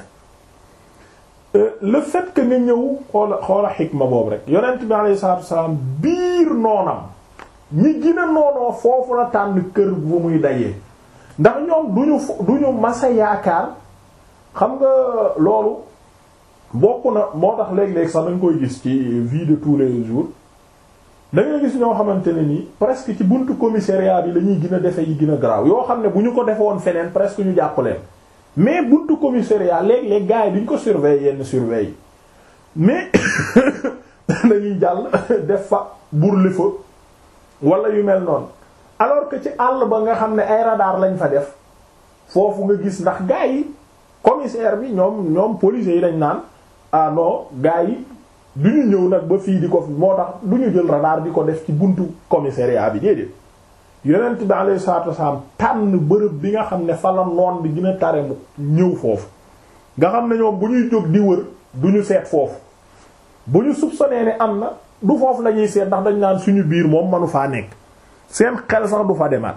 le fait que nga ñëw xoola xoola xikma boobu rek yonent bi alayhi salaatu wassalaam biir noonam ñi gën a noonoo foofu la tànn kër bu muy dajee ndax ñoom duñu duñu masa yaakaar xam nga loolu bokk na moo tax léeg-léeg sax dañ koy gis ci vie de tous les jours da ngay gis ñoo xamante ne nii presque ci buntu commissariat bi la ñuy gën a defe yi gën a garaaw yoo xam ne bu ñu ko defe woon feneen presque ñu jàpp leen mais buntu commissariat léeg-léeg gars yi duñ ko surveiller yenn surveiller mais dañuy jàll def fa burli fa wala yu mel noonu alors que ci àll ba nga xam ne ay radar lañ fa def foofu nga gis ndax gars yi commissaire bi ñoom ñoom policiers yi dañ naan ah non gars yi du ñu ñëw nag ba fii di ko moo tax du ñu jël radar di ko def ci buntu commissariat bi déedéet yonent bi alayhi salaatu wasalaam tànn bërëb bi nga xam ne fa la noon bi gën a tare mu ñëw foofu nga xam ne ñoom bu ñuy jóg di wër du ñu seet foofu bu ñu soupçonné ne am na du foofu la ñuy seet ndax dañ naan suñu biir moom manu faa nekk seen xel sax du fa demaat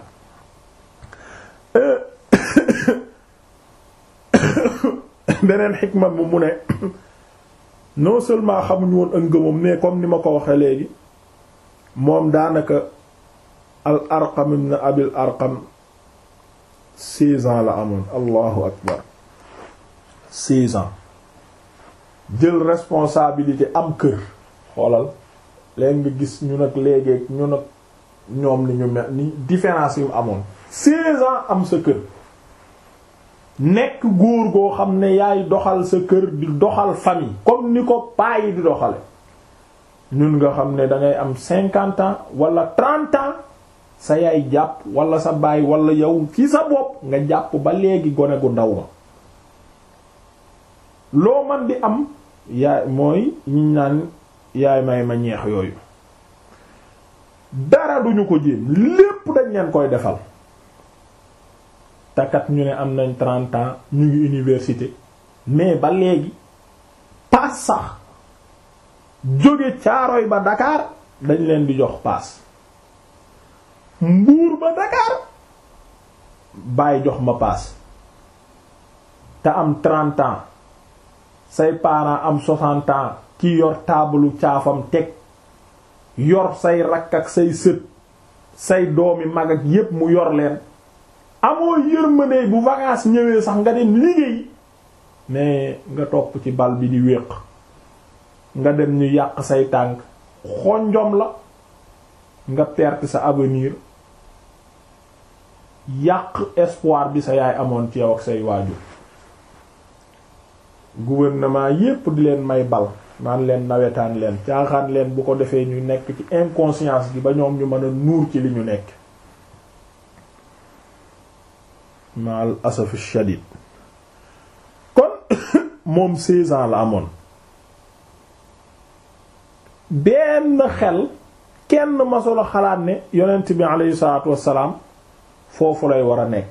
beneen xikma bi mu ne non seulement xamuñu woon ak ngëmam mais comme ni ma ko waxee léegi moom daanaka al arqam ibn abil arqam seize ans la amoon allahu akbar seize ans jël responsabilité am kër xoolal léegi nga gis ñu nag léegi ñu nag ñoom ni ñu mel ni différence yi mu amoon seize ans am sa kër nekk góor goo xam ne yaay doxal sa kër di doxal famille comme ni ko paa yi di doxale ñun nga xam ne dangay am cinquante ans wala trente ans sa yaay jàpp wala sa baay wala yow ci sa bopp nga jàpp ba léegi gone gu ndaw ma loo man di am yaay mooy ñiñ naan yaay may ma ñeex yooyu dara duñu ko jéem lépp dañ leen koy defal takat ñu ne am nañ trente ans ñu ngi université mais ba léegi paas sax jóge caaroy ba Dakar dañ leen di jox paas mbuur ba Dakar bàyyi jox ma paas te am trente ans say parents am soixante ans ki yor taabalu caafam teg yor say rakk ak say sët say doomi mag ak yépp mu yor leen amoo yërmande bu vacances ñëwee sax nga dem liggéey mais nga topp ci bal bi di wéq nga dem ñu yàq say tànk xonjom la nga perte sa avenir yàq espoir bi sa yaay amoon ci yow ak say waajur gouvernement yépp di leen may bal naan leen nawetaan leen caaxaan leen bu ko defee ñu nekk ci inconscience gi ba ñoom ñu mën a nuur ci li ñu nekk mal asaf shadid kon moom seize ans la amoon benn xel kenn masula xalaat ne yonent bi aleyhi salaatu wassalaam foofu lay war a nekk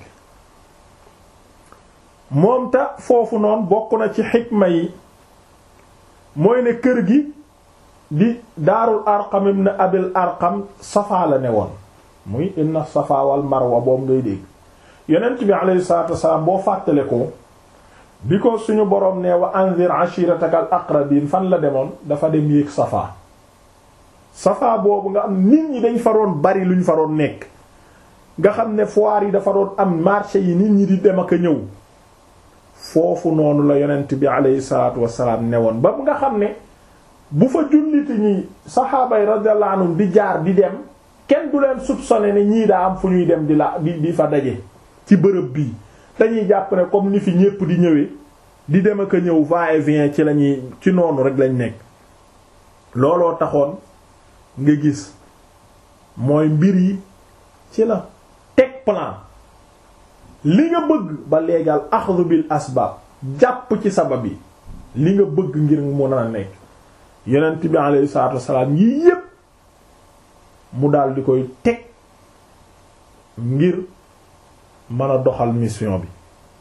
moom ta foofu noonu bokk na ci xikma yi mooy ne kër gi di daarul arqam ibn abil arqam safa la ne woon muy inna safa wal marwa boobu ngay dégg yonent bi alayhi salatu wasalaam boo fàttale ko bi ko suñu boroom ne wa anzir ashirataka al aqrabin fan la demoon dafa dem yéeg safa safa boobu nga am nit ñi dañ fa doon bari luñ fa doon nekk nga xam ne foire yi dafa doon am marché yi nit ñi di dem ak a ñëw foofu noonu la yonent bi alayhi salatu wasalaam ne woon ba nga xam ne bu fa julliti ñi saxaaba yi radiyallahu anhum di jaar di dem kenn du leen soupçonné ne ñii daa am fu ñuy dem di la di di fa daje ci bërëb bii dañuy jàpp ne comme ni fi ñépp di ñëwee di dem ak a ñëw va et vient ci lañuy ci noonu rek lañ nekk looloo taxoon nga gis mooy mbir yi ci la teg plan li nga bëgg ba léegal axdu bil asbaab jàpp ci sabab yi li nga bëgg ngir mun a nekk yonent bi alayhi salaatu wassalaam yii yépp mu daal di koy teg ngir mën a doxal mission bi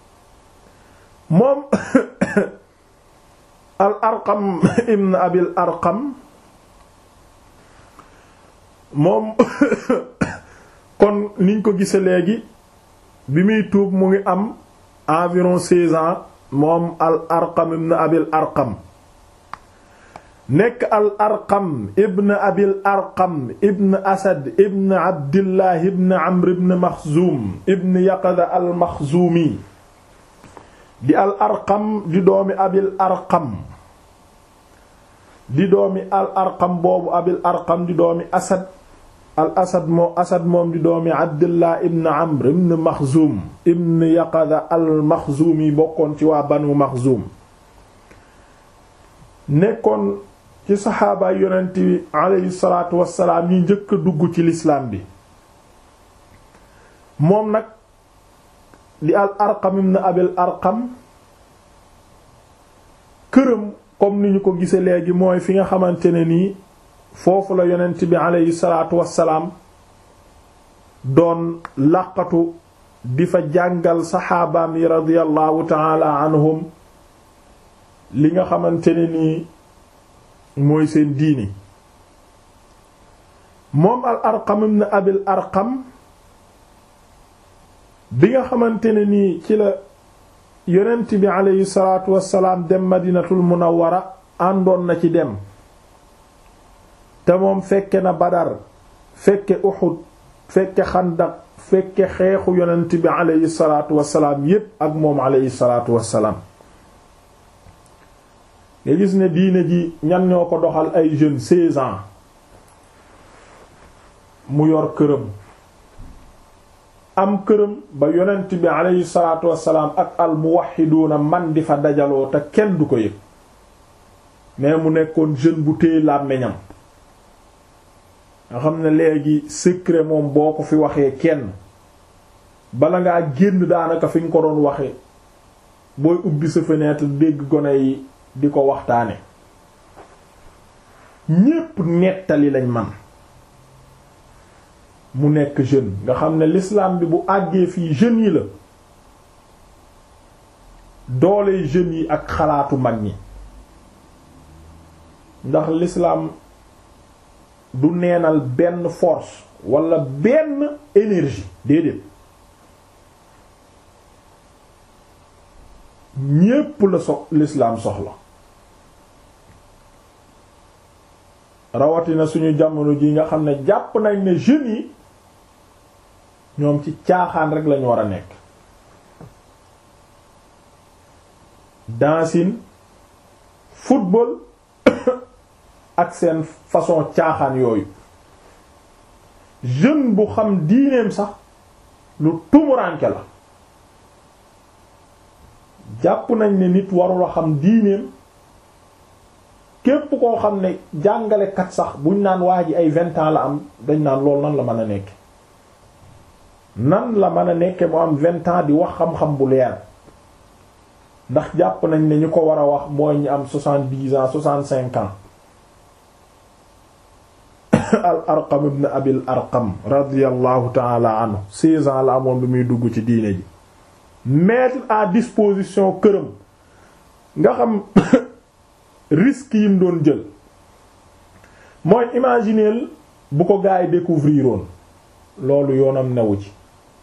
moom al arqam ibn abil arqam moom kon niñ ko gise léegi bi muy tuub mu ngi am environ seize ans moom al arqam ibn abil arqam nekk al arqam ibn abil arqam ibn asad ibn abdillah ibn amr ibn maxzuum ibn yaqada al maxzuumi di al arqam di doomi abil arqam di doomi al arqam boobu abil arqam di doomi asad al asad moo asad moom di doomi abdillah ibn amr ibn maxzuum ibn yaqada al maxzuumi bokkoon ci waa banu maxzuum nekkoon ci saxaabaay yonent bi aleyhi salaatu wassalaam yi njëkk a dugg ci lislaam bi moom nag di al arqam ibn abil arqam këram comme ni ñu ko gise léegi mooy fi nga xamante ne nii foofu la yonent bi aleyhi salaatu wassalaam doon làqatu di fa jàngal saxaabaam yi radiyallahu taala anhum li nga xamante ne nii mooy seen diini moom al arqam ibn abil arqam bi nga xamante ne nii ci la yonent bi aleyhi salaatu wassalaam dem madinatul munawwara àndoon na ci dem te moom fekke na badar fekke uxud fekke xandaq fekke xeexu yonent bi aleyhi salaatu wassalaam yépp ak moom aleyhi salaatu wassalaam nga gis ne diine ji ñan ñoo ko doxal ay jeunes seize ans mu yor këram am këram ba yonent bi aleyhi salaatu wassalaam ak al muwahhiduuna man di fa dajaloo te kenn du ko yëg mais mu nekkoon jeune bu téye làmmiñam nga xam ne léegi secret moom boo ko fi waxee kenn bala ngaa génn daanaka fi nga ko doon waxee booy ubbi sa fenêtre dégg gone yi di ko waxtaane ñépp nettali lañ man mu nekk jeune nga xam ne l'islam bi bu àggee fii jeunes yi la doole jeunes yi ak xalaatu mag ñi ndax l'islam du neenal benn force wala benn énergie déedéet ñépp la so l'islam soxla rawatina suñu jamono ji nga xam ne jàpp nañ ne jeunes yi ñoom ci caaxaan rek lañu war a nekk dancing football ak seen façon caaxaan yooyu jeune bu xam diineem sax lu tumuranke la jàpp nañ ne nit warula xam diineem képp koo xam ne jàngalekat sax buñ naan waa ji ay vingt ans la am dañ naan loolu nan la mën a nekk nan la mën a nekke mu am vingt ans di wax xam-xam bu leer ndax jàpp nañ ne ñu ko war a wax mooy ñi am soixante-dix ans soixante-cinq ans al arqam ibn abil arqam radiyallahu taala anhu seize ans la amoon bi muy dugg ci diine ji mettre à disposition këram nga xam risque yim doon jël mooy imaginer bu ko gaa yi découvrir woon loolu yoonam newu ci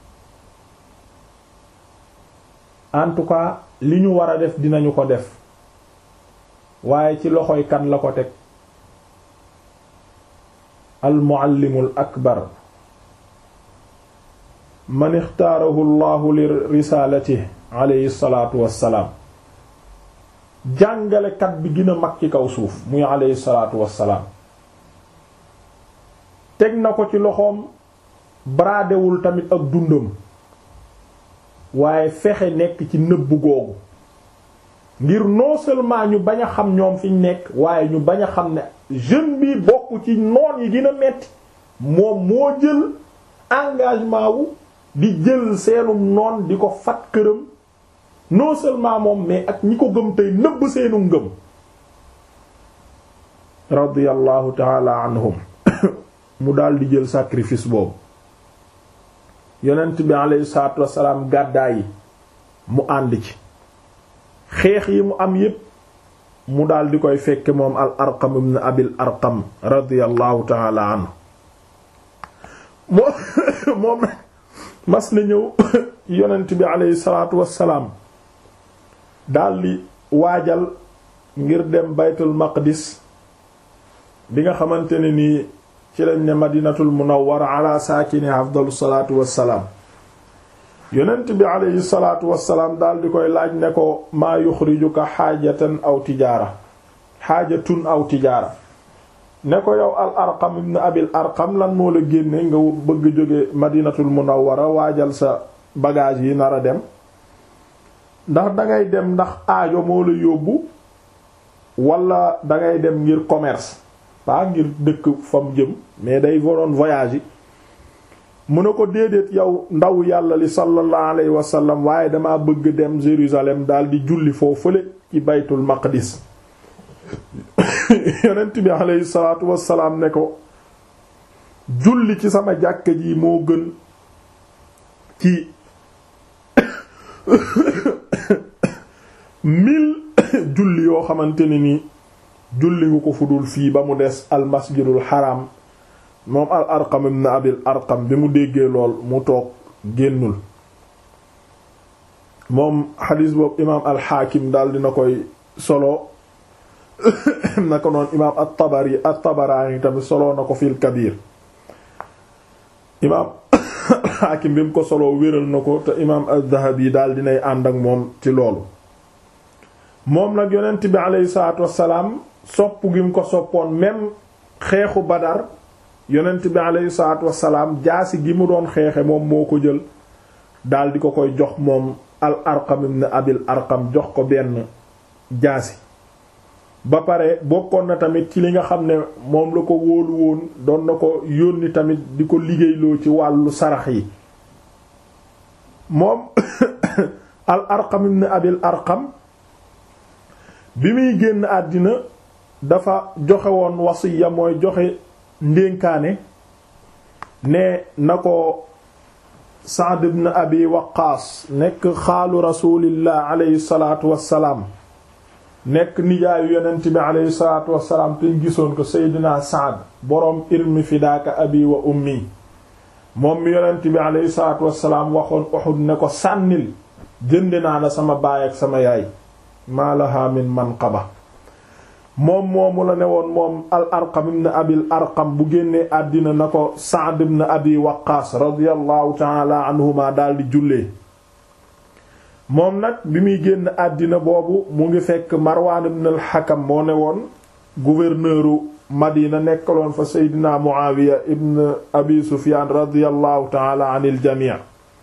en tout cas li ñu war a def dinañu ko def waaye ci loxoy kan la ko teg al muallimul akbar man ixtaarahu llahu li risaalatihi alayhi salaatu wassalaam jàngalekat bi gën a mag ci kaw suuf muy alayhi salaatu wassalaam teg na ko ci loxoom braadewul tamit ak dundam waaye fexe nekk ci nëbb googu ngir non seulement ñu bañ a xam ñoom fiñ nekk waaye ñu bañ a xam ne jeune bi bokk ci noon yi gën a metti moom moo jël engagement wu di jël seenum noon di ko fat këram non seulement moom mais ak ñi ko gëm tey nëbb seenu ngëm radiyallahu taala anhum mu daal di jël sacrifice boobu yonent bi alayhi salaatu wassalaam gàddaa yi mu ànd ci xeex yi mu am yépp mu daal di koy fekke moom al arqam ibn abil arqam radiyallahu taala anhu moom moom nag mas na ñëw yonent bi alayhi salaatu wassalaam daal di waajal ngir dem baytul maqdis bi nga xamante ne nii ci lañ ne madinatul munawwara ala saakini afdalu salaatu wassalaam yonent bi aleyhi salaatu wassalaam daal di koy laaj ne ko maa yuxrijuka xaajatan aw tijaara xaajatun aw tijaara ne ko yow al arqam ibn abil arqam lan moo la génne nga bëgg jóge madinatul munawwara waajal sa bagage yi nar a dem ndax dangay dem ndax aajo moo la yóbbu wala dangay dem ngir commerce pas ngir dëkk fam jëm mais day waroon voyage yi mu ne ko déedéet yow ndaw yàlla li sallallahu alayhi wa sallam waaye dama bëgg dem Jérusalem daal di julli foofu fële ci baytul maqdis yonent bi alayhi salaatu wassalaam ne ko julli ci sama jàkka ji moo gën ci mille julli yoo xamante ne ni julli ngu ko fudul fii ba mu des al masjidul haram moom al arqam ibn abil arqam bi mu déggee lool mu toog génnul moom xadiis boobu imaam al xaakim daal dina koy solo na ko noon imaam at tabari at tabaraani tamit solo na ko fil kabir imaam al xaakim bi mu ko solo wéral na ko te imaam az-zahabi daal dinay ànd ak moom ci loolu moom nag yonent bi aleyhi salaatu wassalaam sopp gi mu ko soppoon même xeexu badar yonent bi aleyhi salaatu wassalaam jaasi gi mu doon xeexe moom moo ko jël daal di ko koy jox moom al arqam ibn abil arqam jox ko benn jaasi ba pare bokkoon na tamit ci li nga xam ne moom la ko wóolu woon doon na ko yónni tamit di ko liggéeyloo ci wàllu sarax yi moom al arqam ibn abil arqam bi muy génn àddina dafa joxe woon wasiya mooy joxe ndénkaane ne na ko Sa'd ibn Abi Waqqaas nekk xaalu rasulillah alayhi salaatu wassalaam nekk nijaayu yonent bi alayhi salaatu wassalaam te ñu gisoon ko Seydina Sa'd boroom irmi fidaaka abi wa ummi moom mi yonent bi alayhi salaatu wassalaam waxoon Uhud ne ko sànnil jënd naa la sama baay ak sama yaay maa laha min manqaba moom moomu la ne woon moom al arqam ibn abil arqam bu génnee àddina na ko Sa'd ibn abi waqaas radiyallahu taala anhuma daldi jullee moom nag bi muy génn àddina boobu mu ngi fekk marwaan ibn al hakam moo ne woon gouverneuru madina nekkaloon fa seydina muawiya ibn abi sufyaan radiyallahu taala anil jamii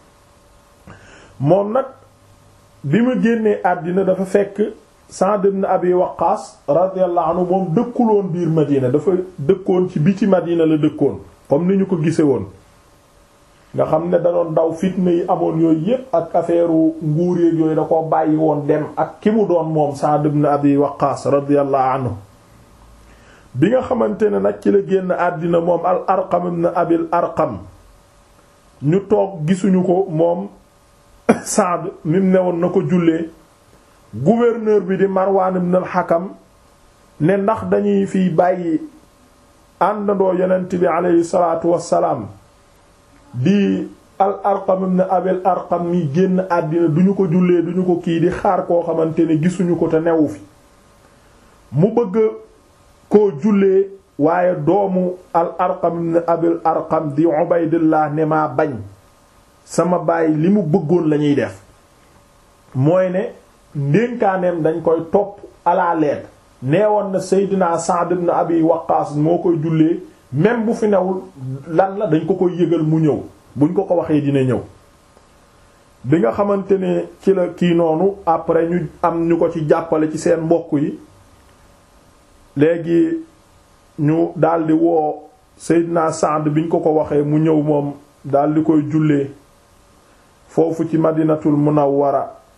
moom nag bi mu génnee àddina dafa fekk Sa'd ibn Abi Waqqas radiyallahu anhu moom dëkkuloon biir Madina dafa dëkkoon ci biti Madina la dëkkoon comme ni ñu ko gise woon nga xam ne da doon daw fitna yi amoon yooyu yépp ak affaire nguur yeeg yooyu da ko bàyyi woon dem ak ki mu doon moom Sa'd ibn Abi Waqqas radiyallahu anhu bi nga xamante ne nag ci la génn àddina moom al Arqam ibn Abil Arqam ñu toog gisuñu ko moom Sa'd mim ne woon na ko jullee gouverneur bi di Marwan ibn al-Hakam ne ndax dañuy fiy bàyyi àndandoo yonent bi aleyhi salaatu wassalaam di al Arqam ibn Abil Arqam mi génn àddina duñu ko jullee duñu ko kii di xaar koo xamante ne gisuñu ko te newu fi mu bëgg koo jullee waaye doomu al Arqam ibn Abil Arqam di Ubaydillah ne maa bañ sama baay li mu bëggoon lañuy def mooy ne ndénkaaneem dañ koy topp à la lettre neewoon na Seydina Sa'd ibn Abi Waqqas moo koy jullee même bu fi newul lan la dañ ko koy yëgal mu ñëw buñ ko ko waxee dina ñëw bi nga xamante ne ci la kii noonu après ñu am ñu ko ci jàppale ci seen mbokk yi léegi ñu daldi woo Seydina Sa'd biñ ko ko waxee mu ñëw moom daldi koy jullee foofu ci madinatul munawwara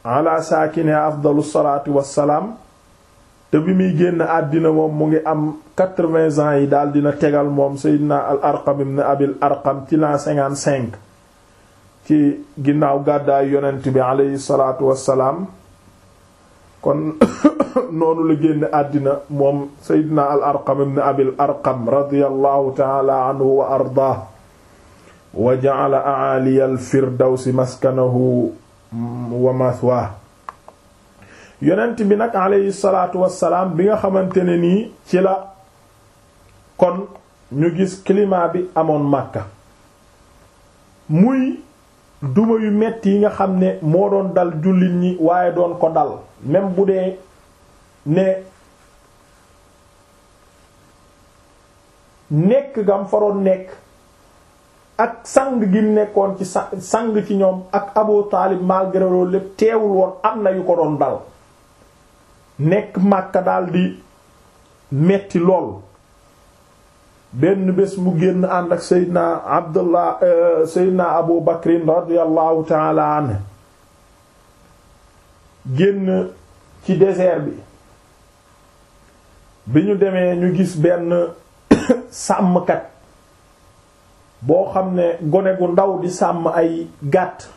ala saakine afdalu salaatu wassalaam te bi muy génn àddina moom mu ngi am quatre-vingts ans yi daal dina tegal moom seydina al arqam ibn abil arqam ci l'an cinquante-cinq ci ginnaaw gàddaay yonent bi aleyhi salaatu wassalaam kon noonu la génn àddina moom seydina al arqam ibn abil arqam radiyallahu taala anhu wa ardaah wa ja'ala a'aliya al firdawsi maskanahu wa mathwaa yonent bi nag aleyhi salaatu wassalaam bi nga xamante ne nii ci la kon ñu gis climat bi amoon Makka muy duma yu metti yi nga xam ne moo doon dal jullit ñi waaye doon ko dal même bu dee ne nekk gam faroon nekk ak sang gi nekkoon ci sang ci ñoom ak Abu Taalib malgré loolu lépp teewul woon am na yu ko doon dal nekk Makka daldi metti lool benn bés mu génn ànd ak Seydina Abdullah Seydina Abu Bakrin radiyallahu taala anhu génn ci désert bi bi ñu demee ñu gis benn sàmmkat boo xam ne gone gu ndaw di sàmm ay gàtt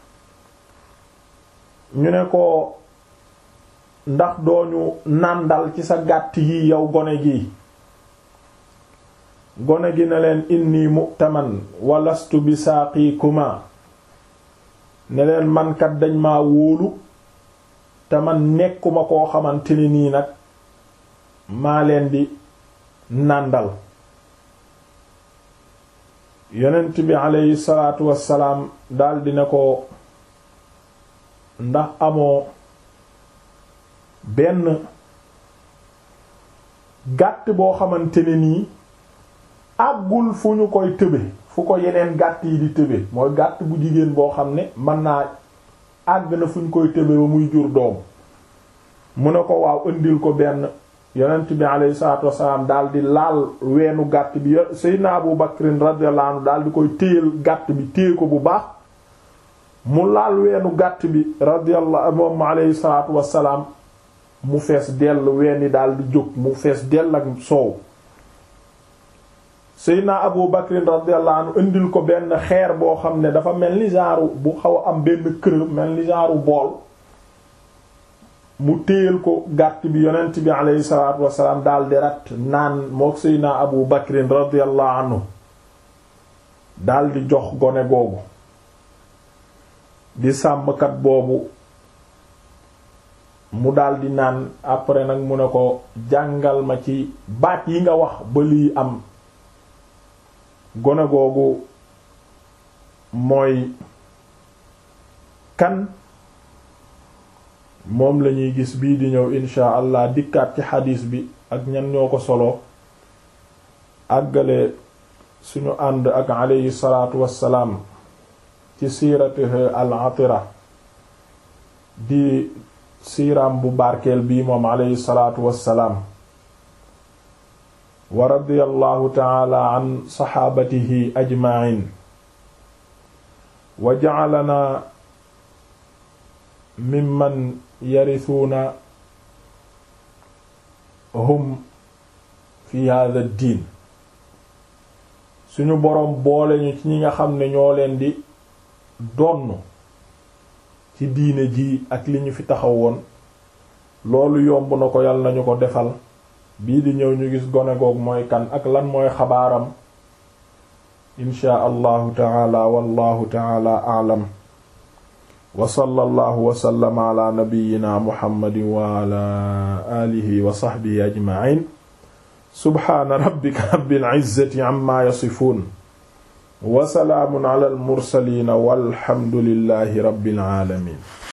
ñu ne ko ndax dooñu nàndal ci sa gàtt yi yow gone gi gone gi ne leen inni mu'taman walastu bi saaqikuma ne leen mankat dañ ma wóolu te man nekkuma koo xamante ni nii nag maa leen di nàndal yonent bi aleyhi salaatu wassalaam daldi ne ko ndax amoo benn gàtt boo xamante ne nii àggul fu ñu koy tëbe fu ko yeneen gàtt yi di tëbe mooy gàtt bu jigéen boo xam ne mën naa àgg na fu ñu koy tëbe ba muy jur doom mu ne ko waaw indil ko benn yonent bi alayhi salaatu wassalaam daal di laal weenu gàtt bi Seydina Abu Bakrin radiyallahu anhu daal di koy téyal gàtt bi téye ko bu baax mu laal weenu gàtt bi radiyallahu moom alayhi salaatu wassalaam mu fees dell weeni daal di jóg mu fees dell ak soow Seydina Abu Bakrin radiyallahu anhu indil ko benn xeer boo xam ne dafa mel ni genre bu xaw a am benn kër mel ni genre bool mu téyal ko gàtt bi yonent bi aleyhi salaatu wasalaam daal di rat naan mook Seydina Abu Bakrin radiyallahu anhu daal di jox gone googu di sàmmkat boobu mu daal di naan après nag mu ne ko jàngal ma ci baat yi nga wax ba lii am gone googu mooy kan moom lañuy gis bii di ñëw insha allah dikkaat ci xadiis bi ak ñan ñoo ko solo àggale suñu ànd ak aleyhi salaatu wassalaam ci siiratihi al atira di siiraam bu barkeel bii moom aleyhi salaatu wassalaam wa radiyallahu taala an saxaabatihi ajma'in wa ja'alana mimman yarisuuna hum fi hadha diin suñu boroom boole ñu ci ñi nga xam ne ñoo leen di donn ci diine ji ak li ñu fi taxawoon loolu yomb na ko yàlla nañu ko defal bii di ñëw ñu gis gone goog mooy kan ak lan mooy xabaaram inshaa allahu taala wallahu taala aalam wa sallallahu wa sallama ala nabiyyina muhammadin wa ala alihi wa sahbihi ajma'in subhaana rabbika rabbil izzati amma yasifun wa salaamun ala al mursalin walhamdulillahi rabbil alamin